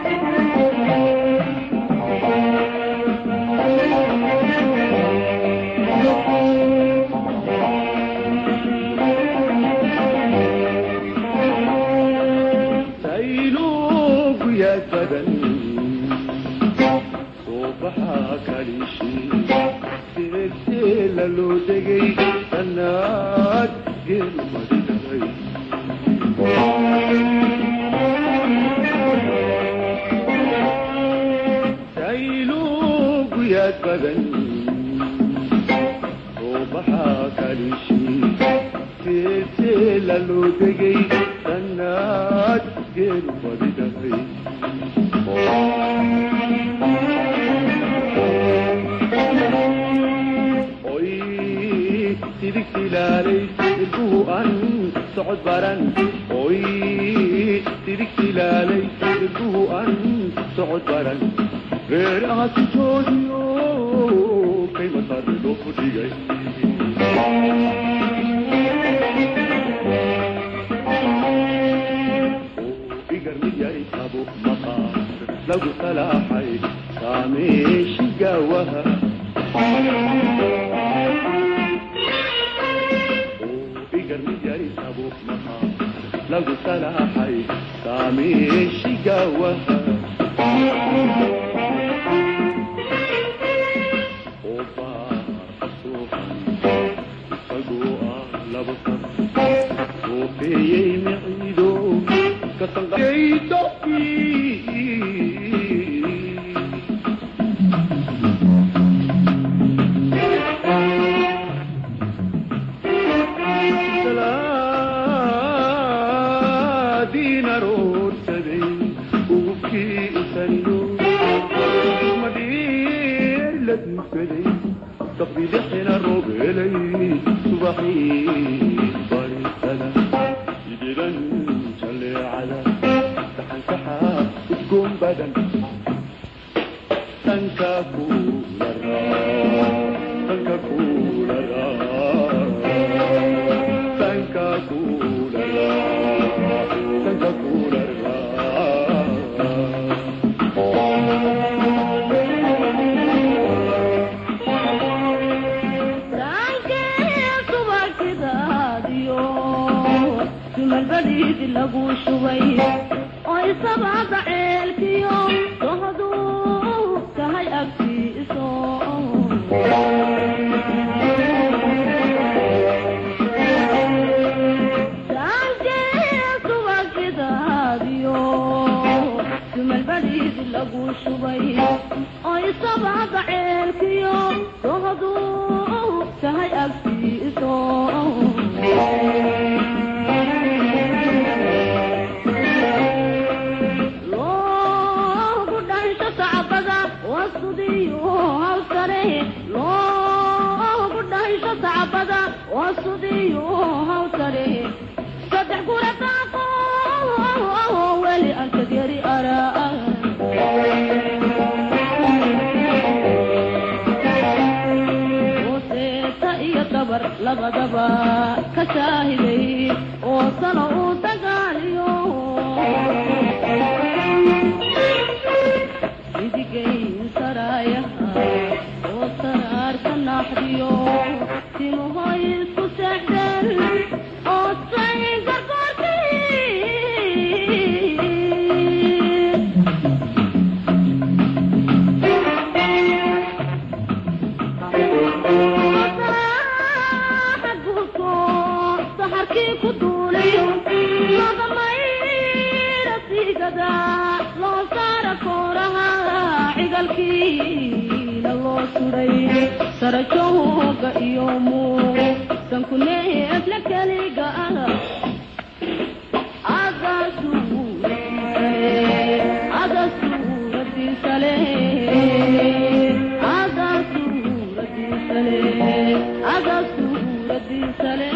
loo degay sannaad geelmadinay sayluugu yaad badan soo baxaa kalishii seeseela loo degay sannaad geelmadinay sidigsilaalay ilbuhu an socod baran oy sidigsilaalay ilbuhu an socod baran reeraha sijoodiyo kay masarido fudhigay igarmiyay tabo maqaar lagu salaaxay saameeshi gaawaha lagu salaaxay saameeshi gaawaha oo baarka suuqan isagoo ah laba sab soofeeyey miciido kasanqaydo ubaxii barisada sidiran jaleecada saxansaxa udgoon badan sanka kulara sanka kulara sanka kulara sanka kulara sumalbadiidi lagu shubay oo isabaada ceelkiyo dohduu tahay agtiiso subagidaadiyo sumalbadiidi lagu shubay oo isabaada ceelkiyo dohduu tahay agtiiso loogu dhansho sacbada wasudiyo hawsare loogu dhansho sacbada wasudiyo hawsare saddex gura daaqo weli antageri araa seeta iyo dabar labadaba ka shaahiday oo sano uu dagaaliyo midigayn saraayaha oo saraarka naaxdiyo timuhoy isku seexdeen oo say saxarkii ku duulay lagamayra siigada loo saara kooraha cigalkiina loo suray sarajooga iyo muu sankuneefla keliga ah aga suuradiisale aga suuradiisale aga suuradiisale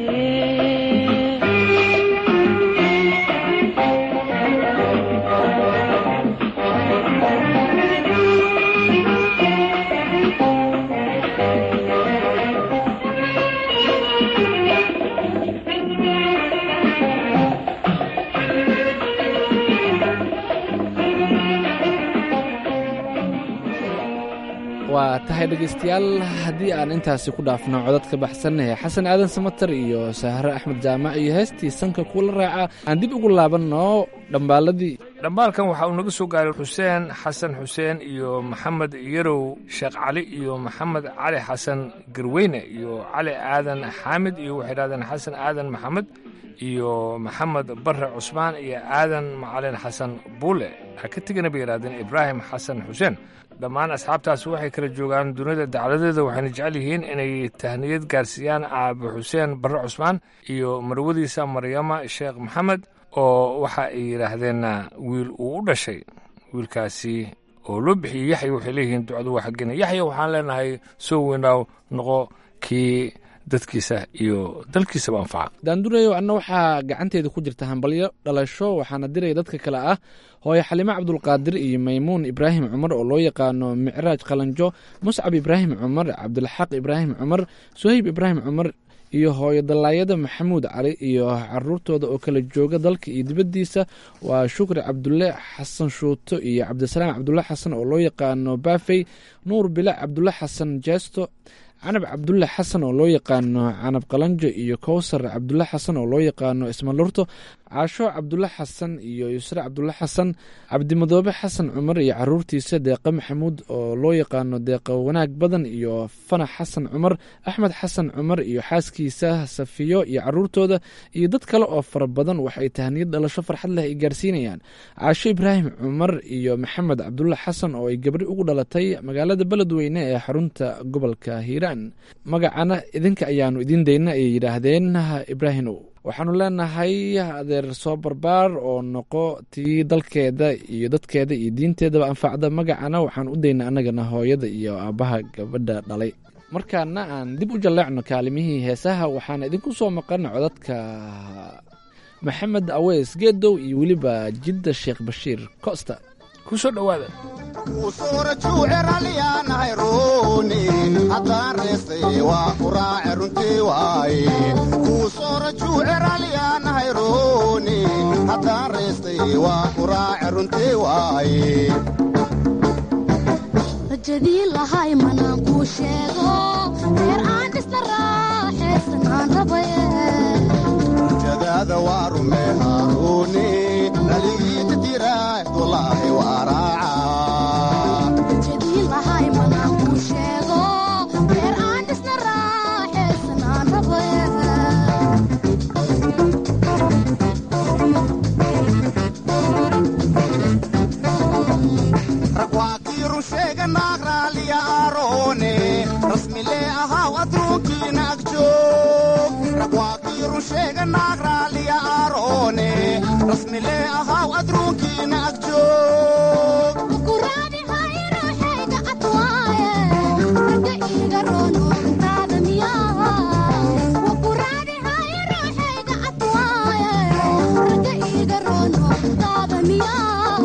waa tahay dhegaystayaal haddii aan intaasi ku dhaafno codad ka baxsan ee xasan aadan samatar iyo sahre axmed jaamac iyo heestii sanka kula raaca aan dib ugu laabanno dhambaaladii dhambaalkan waxa uu naga soo gaaray xuseen xasan xuseen iyo maxamed yarow sheekh cali iyo maxamed cali xasan garweyne iyo cali aadan xaamid iyo waxay dhahdeen xasan aadan maxamed iyo maxamed bare cusmaan iyo aadan macalin xasan buule ha ka tegana bay yidhahdeen ibraahim xasan xuseen dhammaan asxaabtaas waxay kala joogaan dunida dacladeeda waxayna jecel yihiin inay tahniyad gaarsiiyaan aabe xuseen bare cusmaan iyo marwadiisa maryama sheekh maxamed oo waxa ay yidhaahdeen wiil uu u dhashay wiilkaasi oo loo bixiyey yaxya waxay leeyihiin ducadu waa xaggena yaxya waxaan leenahay soo weynaaw noqo kii dadkiisa iyo dalkiisaba anfaca daandureyo anna waxaa gacanteeda ku jirta hambalyo dhalasho waxaana diraya dadka kale ah hooye xalimo cabdulqaadir iyo maymuun ibraahim cumar oo loo yaqaano micraaj qalanjo muscab ibraahim cumar cabdilxaq ibraahim cumar suhayb ibraahim cumar iyo hooyo dallaayada maxamuud cali iyo caruurtooda oo kala jooga dalka iyo dibaddiisa waa shukri cabdulle xasan shuuto iyo cabdisalaam cabdulle xasan oo loo yaqaano baafey nuur bilac cabdulle xasan jeesto canab cabdulle xasan oo loo yaqaano canab qalanjo iyo kowsar cabdulle xasan oo loo yaqaano ismalurto caasho cabdulle xasan iyo yusre cabdulle xasan cabdimadoobe xasan cumar iyo caruurtiisa deeqa maxamuud oo loo yaqaano deeqa wanaag badan iyo fanax xasan cumar axmed xasan cumar iyo xaaskiisa safiyo iyo caruurtooda iyo dad kale oo fara badan waxay tahniyad dhalasho farxad leh ay gaarsiinayaan caasho ibraahim cumar iyo maxamed cabdulle xasan oo ay gabri ugu dhalatay magaalada beledweyne ee xarunta gobolka hiiraan magacana idinka ayaanu idiin dayna ayay yidhaahdeen ibraahimow waxaanu leenahay adeer soo barbaar oo noqo tii dalkeeda iyo dadkeeda iyo diinteedaba anfacda magacana waxaan u daynaa annagana hooyada iyo aabbaha gabadha dhalay markaana aan dib u jalleecno kaalimihii heesaha waxaan idinku soo maqan codadka maxamed aweys geedow iyo weliba jidda sheekh bashiir costa ku soo dhowaada usuura juuceralyaanahay ruuni haddaan reestay waa ku raace runtii waaye kuusoora juuceralyaanahay ruuni haddaan reestay waa ku raace runtii waaye rajadii lahay manaan kuu sheego reer aan dhisna raaxaysan aan rabaye jadaada waa rume haaruuni naligiita diraay wallaahi waa raaca rajadii lahay manaan kuu sheego reer aan dhisna raaxaysan aan rabaye rag waa kii run sheega naag raaliya aaroone rasmilee ahaaw adruunkiina ag joog rag waa kii run sheega naag raaliya aaroone rasmilee ahaaw adruunkiina ag joog kuraadi hayruuxayga atwaaye ragga iiga roonoorintaada miyaa wakuraadi hayruuxayga atwaaye ragga iiga roonoorintaada miyaa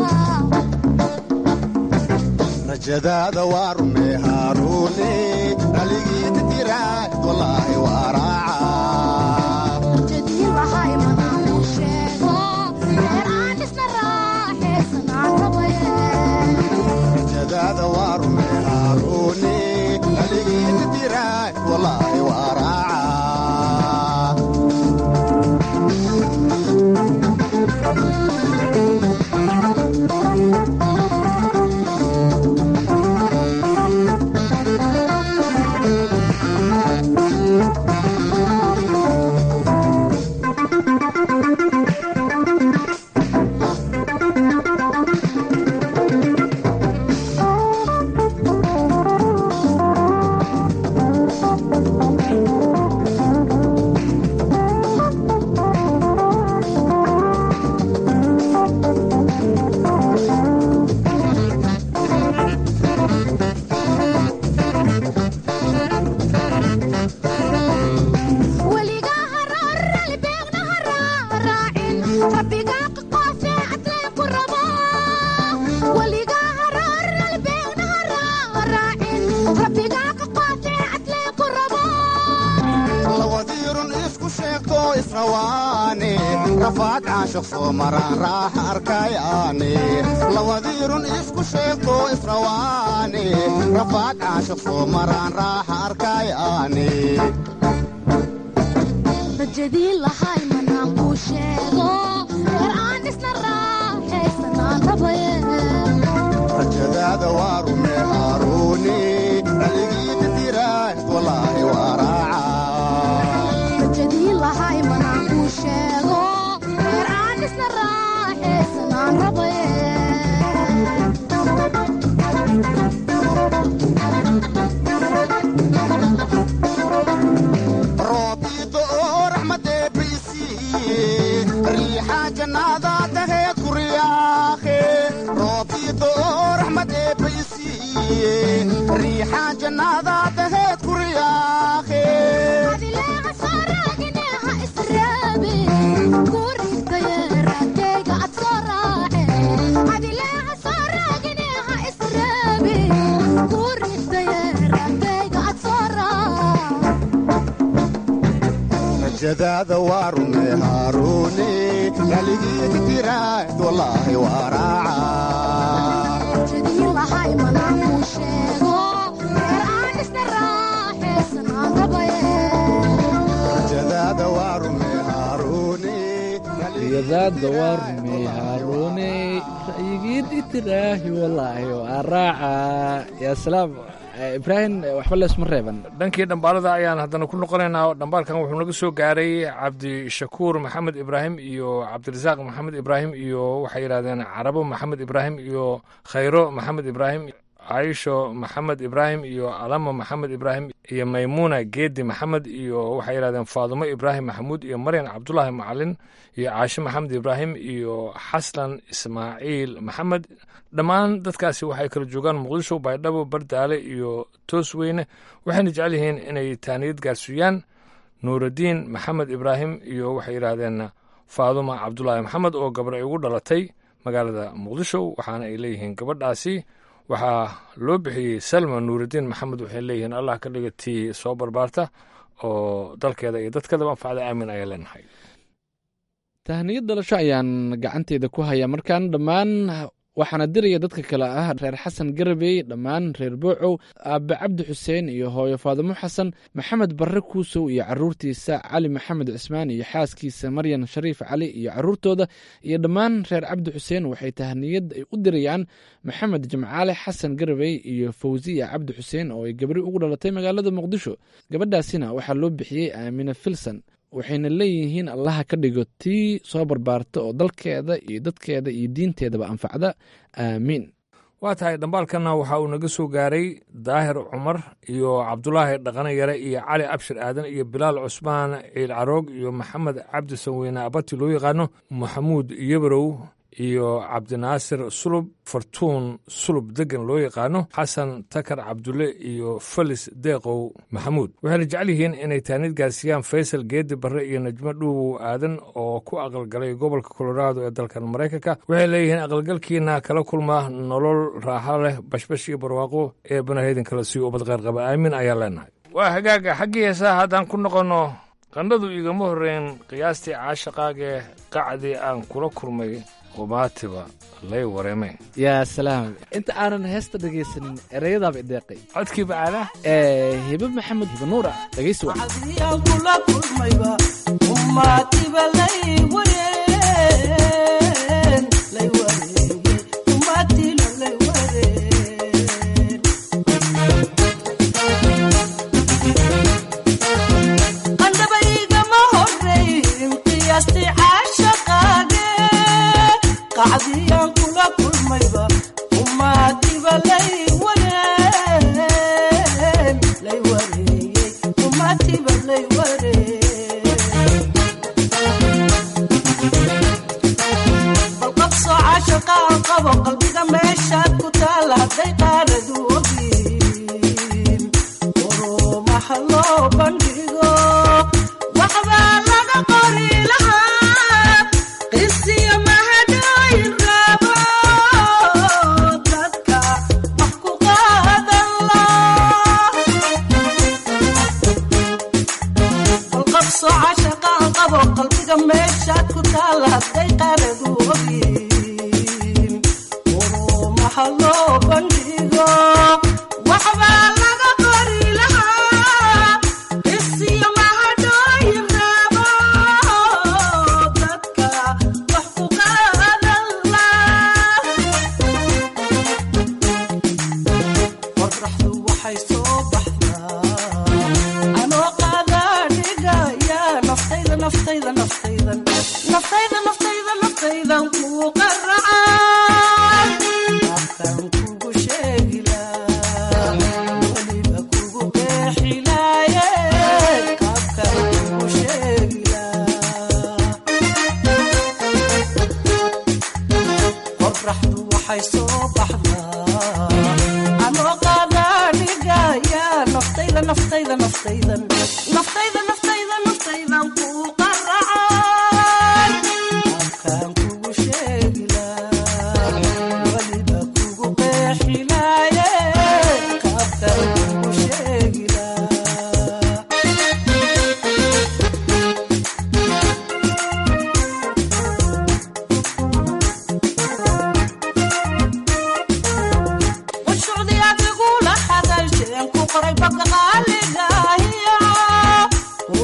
rajadaada waa rume haaruune naligiita diraay wallaahi waa raaca rajadii lahay manaan kuu sheego reer aan dhisna raaxaysan aan rabaye rajadaada waa rume haaruune naligiita diraay wallaahi waa raaca weligaa haroorali beegna haraaraacin rabbigaa qaqoofee cadleen ku rabo weligaa haroorali beegna haraaraacin rabbigaa qaqoofee cadleen ku rabo lawadiirun isku sheegto israwaane rafaad caashiq soo maraan raaxa arkayaane lawadiirun isku sheegto israwaane rafaad caashiq soo maraan raaxa arkayaane rajadii lahay manaan kuu sheego reer aan dhisna raaxaysan aan rabaye rajadaada waa rume haaruuni naligiita diraay wallaahi waa raaca rajadii lahay manaan kuu sheego reer aan dhisna raaxaysan aan rabaye roobiido oo raxmadee baysiiye riixa jannaada taheed ku riyaaqe roobiido oo raxmadee baysiiye riixa jannaada taheed ku riyaaqe adileeqa soo raagineeha israabe kuu rigtaye raagtayga ad soo raace adileeqa soo raagineeha israabe kuu rigtaye raagtayga ad soo raace rajadaada waa rume haaruuni naligiita diraay wallaahi waa raaca rajadii lahay manaan kuu sheego reer aan dhisna raaxaysan aan rabaye rajadaada waa rume haaruuni riyadaada waa rumey haaruune ra'yigiid itiraahi wallaahi waa raaca yaa salaam Eh, ibraahim eh, waxba leesma reeban dhankii dhambaalada ayaan haddana ku noqonaynaa dhambaalkan wuxuu naga soo gaaray cabdishakuur maxamed ibraahim iyo cabdirasaaq maxamed ibraahim iyo waxay yidhahdeen carabo maxamed ibraahim iyo khayro maxamed ibraahim caisho maxamed ibraahim iyo alama maxamed ibraahim iyo maymuuna geedi maxamed iyo waxay yidhahdeen faadumo ibraahim maxamuud iyo maryan cabdulaahi macalin iyo caashe maxamed ibraahim iyo xaslan ismaaciil maxamed dhammaan dadkaasi waxay kala joogaan muqdisho baydhabo bardaale iyo toosweyne waxayna jecel yihiin inay taaniyad gaarsiiyaan nuuraddiin maxamed ibraahim iyo waxay yidhaahdeen faaduma cabdulaahi maxamed oo gabar ay ugu dhalatay magaalada muqdisho waxaana ay leeyihiin gabadhaasi waxaa loo bixiyey salma nuuraddiin maxamed waxay leeyihiin allah ka dhiga tii soo barbaarta oo dalkeeda iyo dadkeedaba anfacda aamin ayaa leenahay tahniyad dhalasho ayaan gacanteeda ku hayaa markaan dhammaan waxaana diraya dadka kale ah reer xasan garabey dhammaan reer boocow aabe cabdi xuseen iyo hooyo faadimo xasan maxamed barre kuusow iyo caruurtiisa cali maxamed cismaan iyo xaaskiisa maryan shariif cali iyo caruurtooda iyo dhammaan reer cabdi xuseen waxay tahniyad ay u dirayaan maxamed jimcaale xasan garabey iyo fawsiya cabdi xuseen oo ay gabri ugu dhalatay magaalada muqdisho gabadhaasina waxaa loo bixiyey aamine filson waxayna leeyihiin allaha ka dhigo tii soo barbaarta oo dalkeeda iyo dadkeeda iyo diinteedaba anfacda aamiin waa tahay dhambaalkanna waxa uu naga soo gaaray daahir cumar iyo cabdulaahi dhaqane yare iyo cali abshir aadan iyo bilaal cusmaan ciil caroog iyo maxamed cabdi sanweyne abati loo yaqaano maxamuud yabarow iyo cabdinaasir sulub fartuun sulub degan loo yaqaano xasan takar cabdulle iyo felis deeqow maxamuud waxayna jecel yihiin inay taanid gaarsiiyaan faysal geedi barre iyo najmo dhuuwow aadan oo ku aqalgalay gobolka colorado ee dalkan maraykanka waxay leeyihiin aqalgalkiina kala kulma nolol raaxo leh bashbash iyo barwaaqo ee banahedin kala siiyo ubad qayrqaba aamin ayaa leenahay waa hagaaga xaggii heesaha haddaan ku noqonno qandhadu igama horreyn qiyaastii caashaqaagee qacdii aan kula kulmay qumaatiba lay wareeme yaa salaam inta aanan heesta dhegaysanin ereyadaaba ideeqay codkii bacaala ee hibe maxamed hibe nuura dhegaysi wa qacdiyaan kula kulmayba umaatiba lay wareen lay wareeyey umaatiba lay wareen balqabsoo caashaqaan qabo qalbiga meeshaad ku taala hadday qaanadu ogin urumaha loo bandhigo waxbaa laga qori lahaa qisiyo mahadooyin rabo dadka wax ku qaadan la balqabsoo caashaqaan qabo qalbiga meeshaad ku taala hadday qaanadu ogin urumaha loo bandhigo waxbaa laga qori lahaa qisiyo mahadooyin rabo dadka wax ku qaadan la qorraxdu waxay soo baxdaa anoo qaadaa dhigaya naftayda naftayda naftaydan naftayda naftayda naftaydan kuu qaracaan afkaan kugu sheegilaa weliba kugu qeexilaaye qaabkaan kugu sheegilaa qorraxdu waxay soo baxdaa anoo qaadaa dhigaya naftayda naftayda naftaydan naftayda naftayda naftaydan kuu qaracaan afkaan kugu sheegilaa weliba kugu qeexilaaye qaabkaan kugu sheegilaa washucdi adigula hadalsheen ku qoray baga qaaligahiyo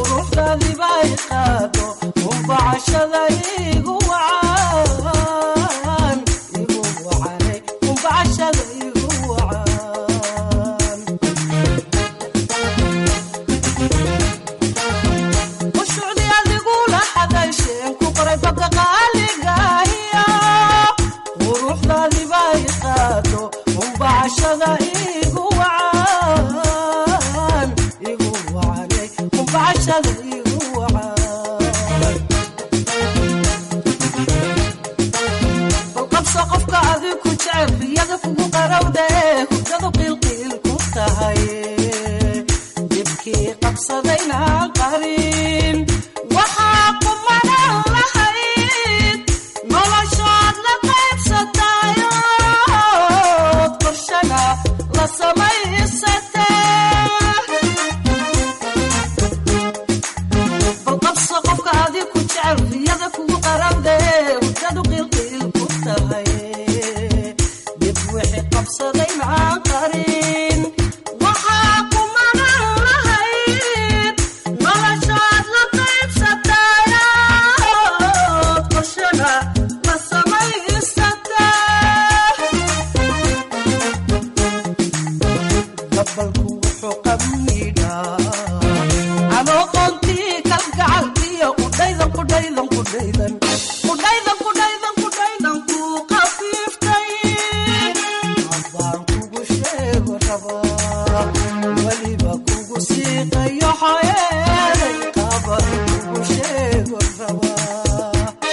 wuxuu qamidhaa anoo qoontii kalgacalkiyo qudhaydan qudhaydan qudhaydan qudhaydan qudhaydan qudhaydan kuu qafiiftay abaan kugu sheego rabaa weliba kugu siiqayo xoyeeday qaban kugu sheego rabaa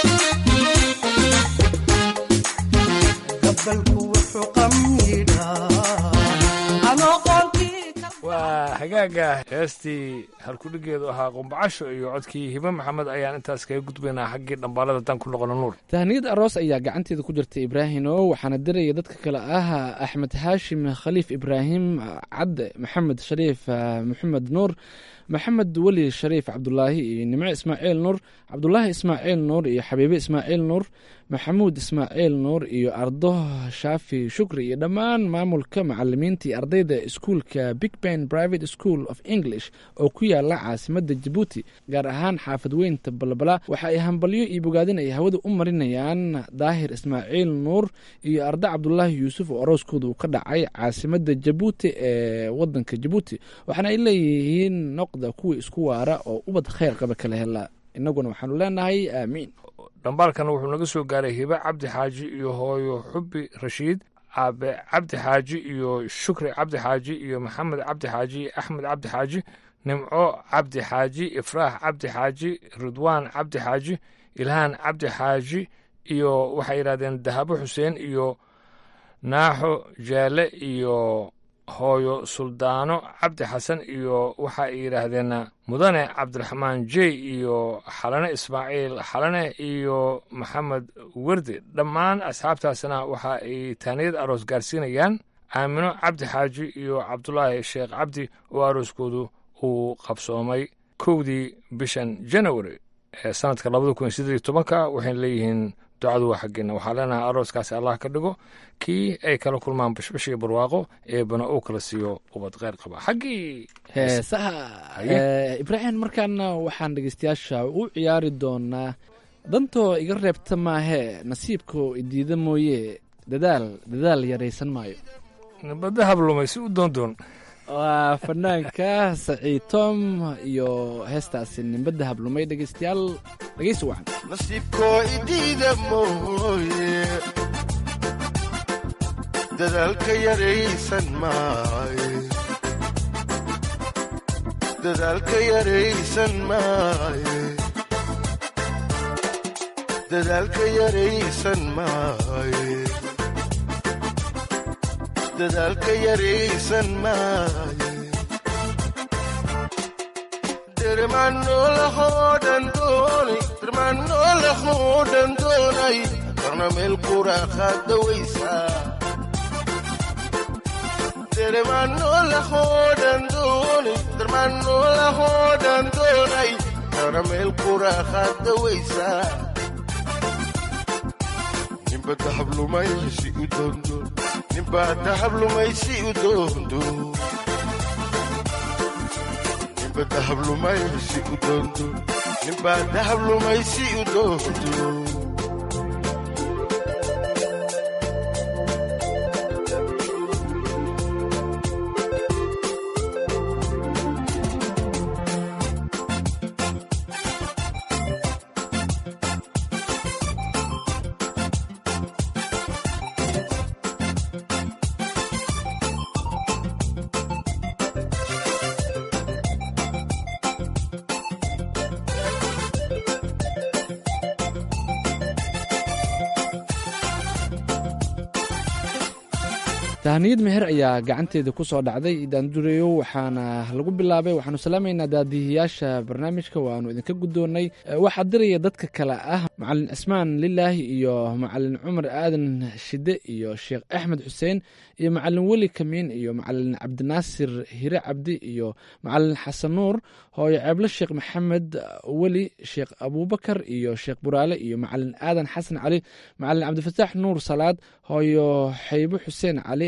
gabalku wuxuu qamidhaa anoo qoontii waa hagaaga heestii halkudhigeedu ahaa qumbacasho iyo codkii hibe maxamed ayaan intaas kaga gudbaynaa xaggii dhambaalada dan ku noqono nuur tahniyad aroos ayaa gacanteeda ku jirta ibraahino waxaana diraya dadka kale ah axmed haashim khaliif ibraahim cadde maxamed shariif ah, maxamed nuur maxamed weli shariif cabdulaahi iyo nimco ismaaciil nuur cabdulaahi ismaaciil nuur iyo xabiibe ismaaciil nuur maxamuud ismaaciil nuur iyo ardo shaafi shukri iyo dhammaan maamulka macalimiinta iyo ardayda iskuulka big ben private school of english oo ku yaala caasimadda jabuuti gaar ahaan xaafad weynta balbala waxa ay hambalyo iyo bogaadin ay hawada u marinayaan daahir ismaaciil nuur iyo ardo cabdulaahi yuusuf oo arooskooda uu ka dhacay caasimadda jabuuti ee wadanka jabuuti waxaana ay leeyihiin noqda kuwa isku waara oo ubad kheyr qaba kala hela innaguna waxaanu leenahay aamiin dhambaalkana wuxuu naga soo gaaray hibe cabdi xaaji iyo hooyo xubi rashiid aabe cabdi xaaji iyo shukri cabdi xaaji iyo maxamed cabdi xaaji iyo axmed cabdi xaaji nimco cabdi xaaji ifraax cabdi xaaji ridwaan cabdi xaaji ilhaan cabdi xaaji iyo waxay yidhahdeen dahabo xuseen iyo naaxo jaale iyo hooyo suldaano cabdi xasan iyo waxa ay yidhaahdeen mudane cabdiraxmaan jey iyo xalane ismaaciil xalane iyo maxamed werdi dhammaan asxaabtaasna waxa ay taaniyad aroos gaarsiinayaan aamino cabdi xaaji iyo cabdulaahi sheekh cabdi oo arooskoodu uu qabsoomay kowdii bishan janawari ee sanadka labada kun sideed iyo tobanka waxayna leeyihiin ducadu waa xaggeena waxaa leenahay arooskaasi allah ka dhigo kii ay kala kulmaan bashbash iyo barwaaqo eebana uu kala siiyo ubad kheyr qaba xaggii heesaha Eh, ibraahim markaana waxaan dhegeystayaasha u ciyaari doonaa dantoo iga reebta maahee nasiibkoo idiida mooye dadaal dadaal yaraysan maayo nabadda hablumay si u doondoon waa fanaanka saciid tom iyo heestaasi nimbadda hablumay dhegeystayaal dhegeysi wacan nasiibkoo idiida mooye dadaalka yaraysan maaye dadaalka yaraysan maaye dadaalka yaraysan maaye dadaalka yaraysan maaye dermanolahoodhan doonay dermanolahoodhan doonay karna meel quraaqaadawaysaa dermanolahoodhan doonay dermanolahoodhan doonay karna meel quraaqaadawaysaa nimba dahablumaysi u doondo nimba dahablumaysi u doondo nimba dahablumaysi u doondo nimba dahablumaysi u doondo tahniyad meher ayaa gacanteeda ku soo dhacday daandureyo waxaana lagu bilaabay waxaanu salaamaynaa daadihiyaasha barnaamijka waanu idinka guddoonnay waxaa diraya dadka kale ah macalin cismaan lilaahi iyo macalin cumar aadan shide iyo sheekh axmed xuseen iyo macalin weli kamiin iyo macalin cabdinaasir hire cabdi iyo macalin xasan nuur hooyo ceeblo sheekh maxamed weli sheekh abuubakar iyo sheekh buraale iyo macalin aadan xasan cali macalin cabdifataax nuur salaad hooyo xaybo xuseen cali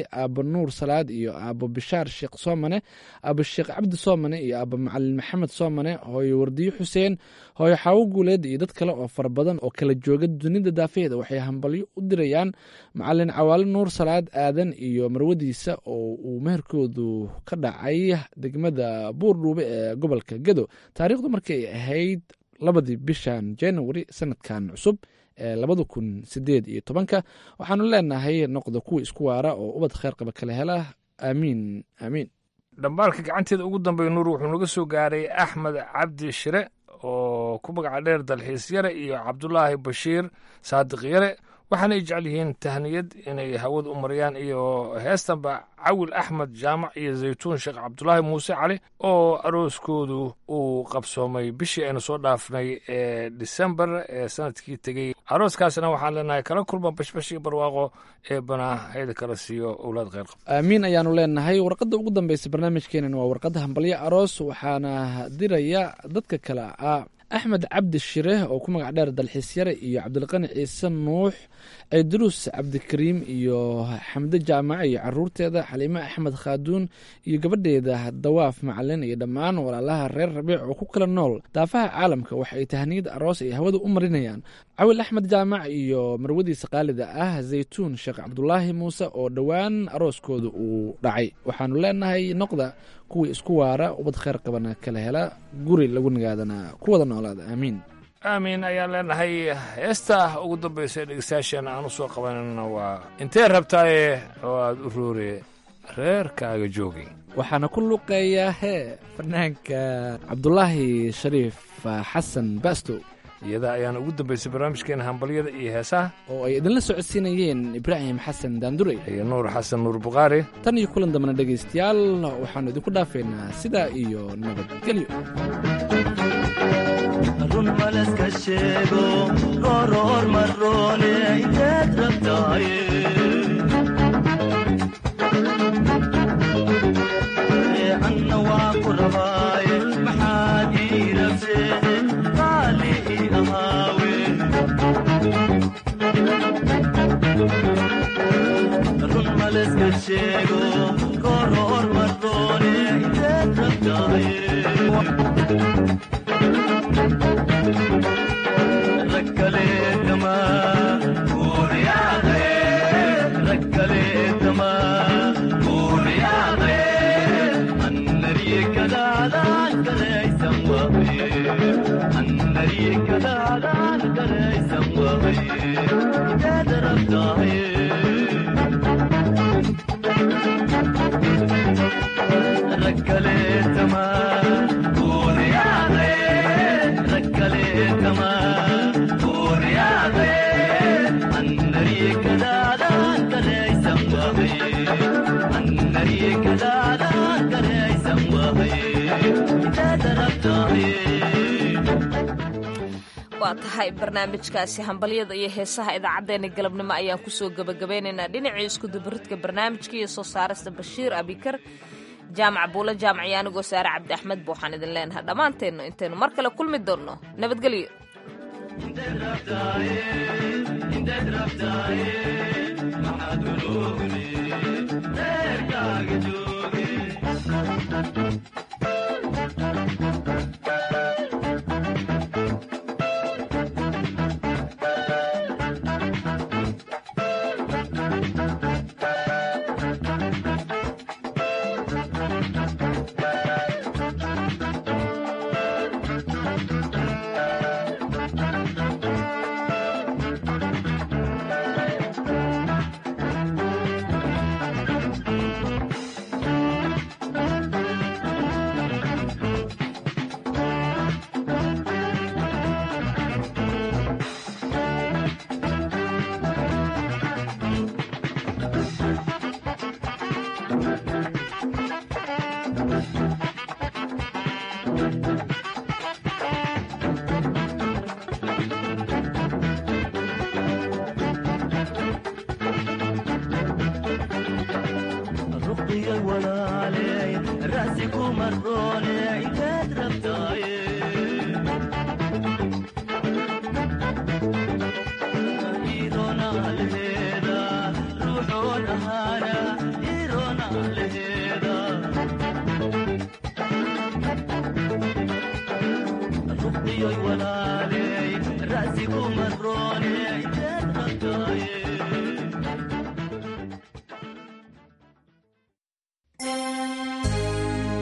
aabo nuur salaad iyo aabo bishaar sheekh soomane aabo sheekh cabdi soomane iyo aabo macalin maxamed soomane hooyo wardiyo xuseen hooyo xaawo guuleed iyo dad kale oo fara badan oo kala jooga dunida daafeeda waxay hambalyo u dirayaan macalin cawaale nuur salaad aadan iyo marwadiisa oo uu meherkoodu ka dhacay degmada buurdhuube ee gobolka gedo taariikhdu markii ay ahayd labadii bishan january sanadkan cusub ee labada kun sideed iyo tobanka waxaanu leenahay noqda kuwa isku waara oo ubad kheyr qaba kala hela aamiin aamiin dhambaalka gacanteeda ugu dambeeya nuur wuxuu naga soo gaaray axmed cabdi shire oo ku magaca dheer dalxiis yare iyo cabdulaahi bashiir saadiq yare waxaana ay jecel yihiin tahniyad inay hawada u mariyaan iyo heestanba cawil axmed jaamac iyo zaytuun sheekh cabdulaahi muuse cali oo arooskoodu uu qabsoomay bishii aynu soo dhaafnay ee disembar ee sanadkii tegey arooskaasna waxaan leenahay kala kulma bashbash iyo barwaaqo ee banaa hayda kala siiyo owlaad kheyr qab aamiin ayaanu leenahay warqadda ugu dambeysa barnaamijkeenan waa warqadda hambalyo aroos waxaana diraya dadka kale ah axmed cabdi shire oo ku magac dheer dalxiis yare iyo cabdilqani ciise nuux ciidruus cabdikariim iyo xamde jaamace iyo caruurteeda xaliime axmed khaaduun iyo gabadheeda dawaaf macalin iyo dhammaan walaalaha reer rabiic oo ku kala nool daafaha caalamka waxa ay tahniyad aroos ay hawada u marinayaan cawil axmed jaamac iyo marwadiisa qaalida ah zaytuun sheekh cabdulaahi muuse oo dhowaan arooskooda uu dhacay waxaanu leenahay noqda kuwii isku waara ubad kheyr qabana kala hela guri lagu nagaadana ku wada noolaada aamiin aamiin ayaan leenahay heesta ugu dambaysa ee dhegeystayaasheena aan u soo qabanana waa intee rabtaaye oo aad u roore reerkaaga joogay waxaana ku luqeeyaa hee fanaanka cabdulaahi shariif xasan basto iyada ayaana ugu dambaysay barnaamijkeena hambalyada iyo heesaha oo ay idinla socodsiinayeen ibraahim xasan daandurey iyo nuur xasan nuur bukhaari tan iyo kulan dambana dhegaystayaal waxaannu idinku dhaafaynaa sidaa iyo nabadgelyo run maleska sheego rooroor maroone inteed rabtaaye anna waa ku rabaaye maxaad ii rabseede qaali ii ahaawe run maleska sheego rooroor maroone inteed rabtaaye waa tahay barnaamijkaasi hambalyada iyo heesaha idaacaddeenna galabnimo ayaan kusoo gebagabeynaynaa dhinacii iskudubaridka barnaamijka iyo soo saarista bashiir abikar jaamac buulo jaamac iyo anigoo saare cabdi axmed ba waxaan idin leenahay dhammaanteennu intaynu mar kale kulmi doonno nabadgelyo ruqiyay walaaley ra'si ku marroone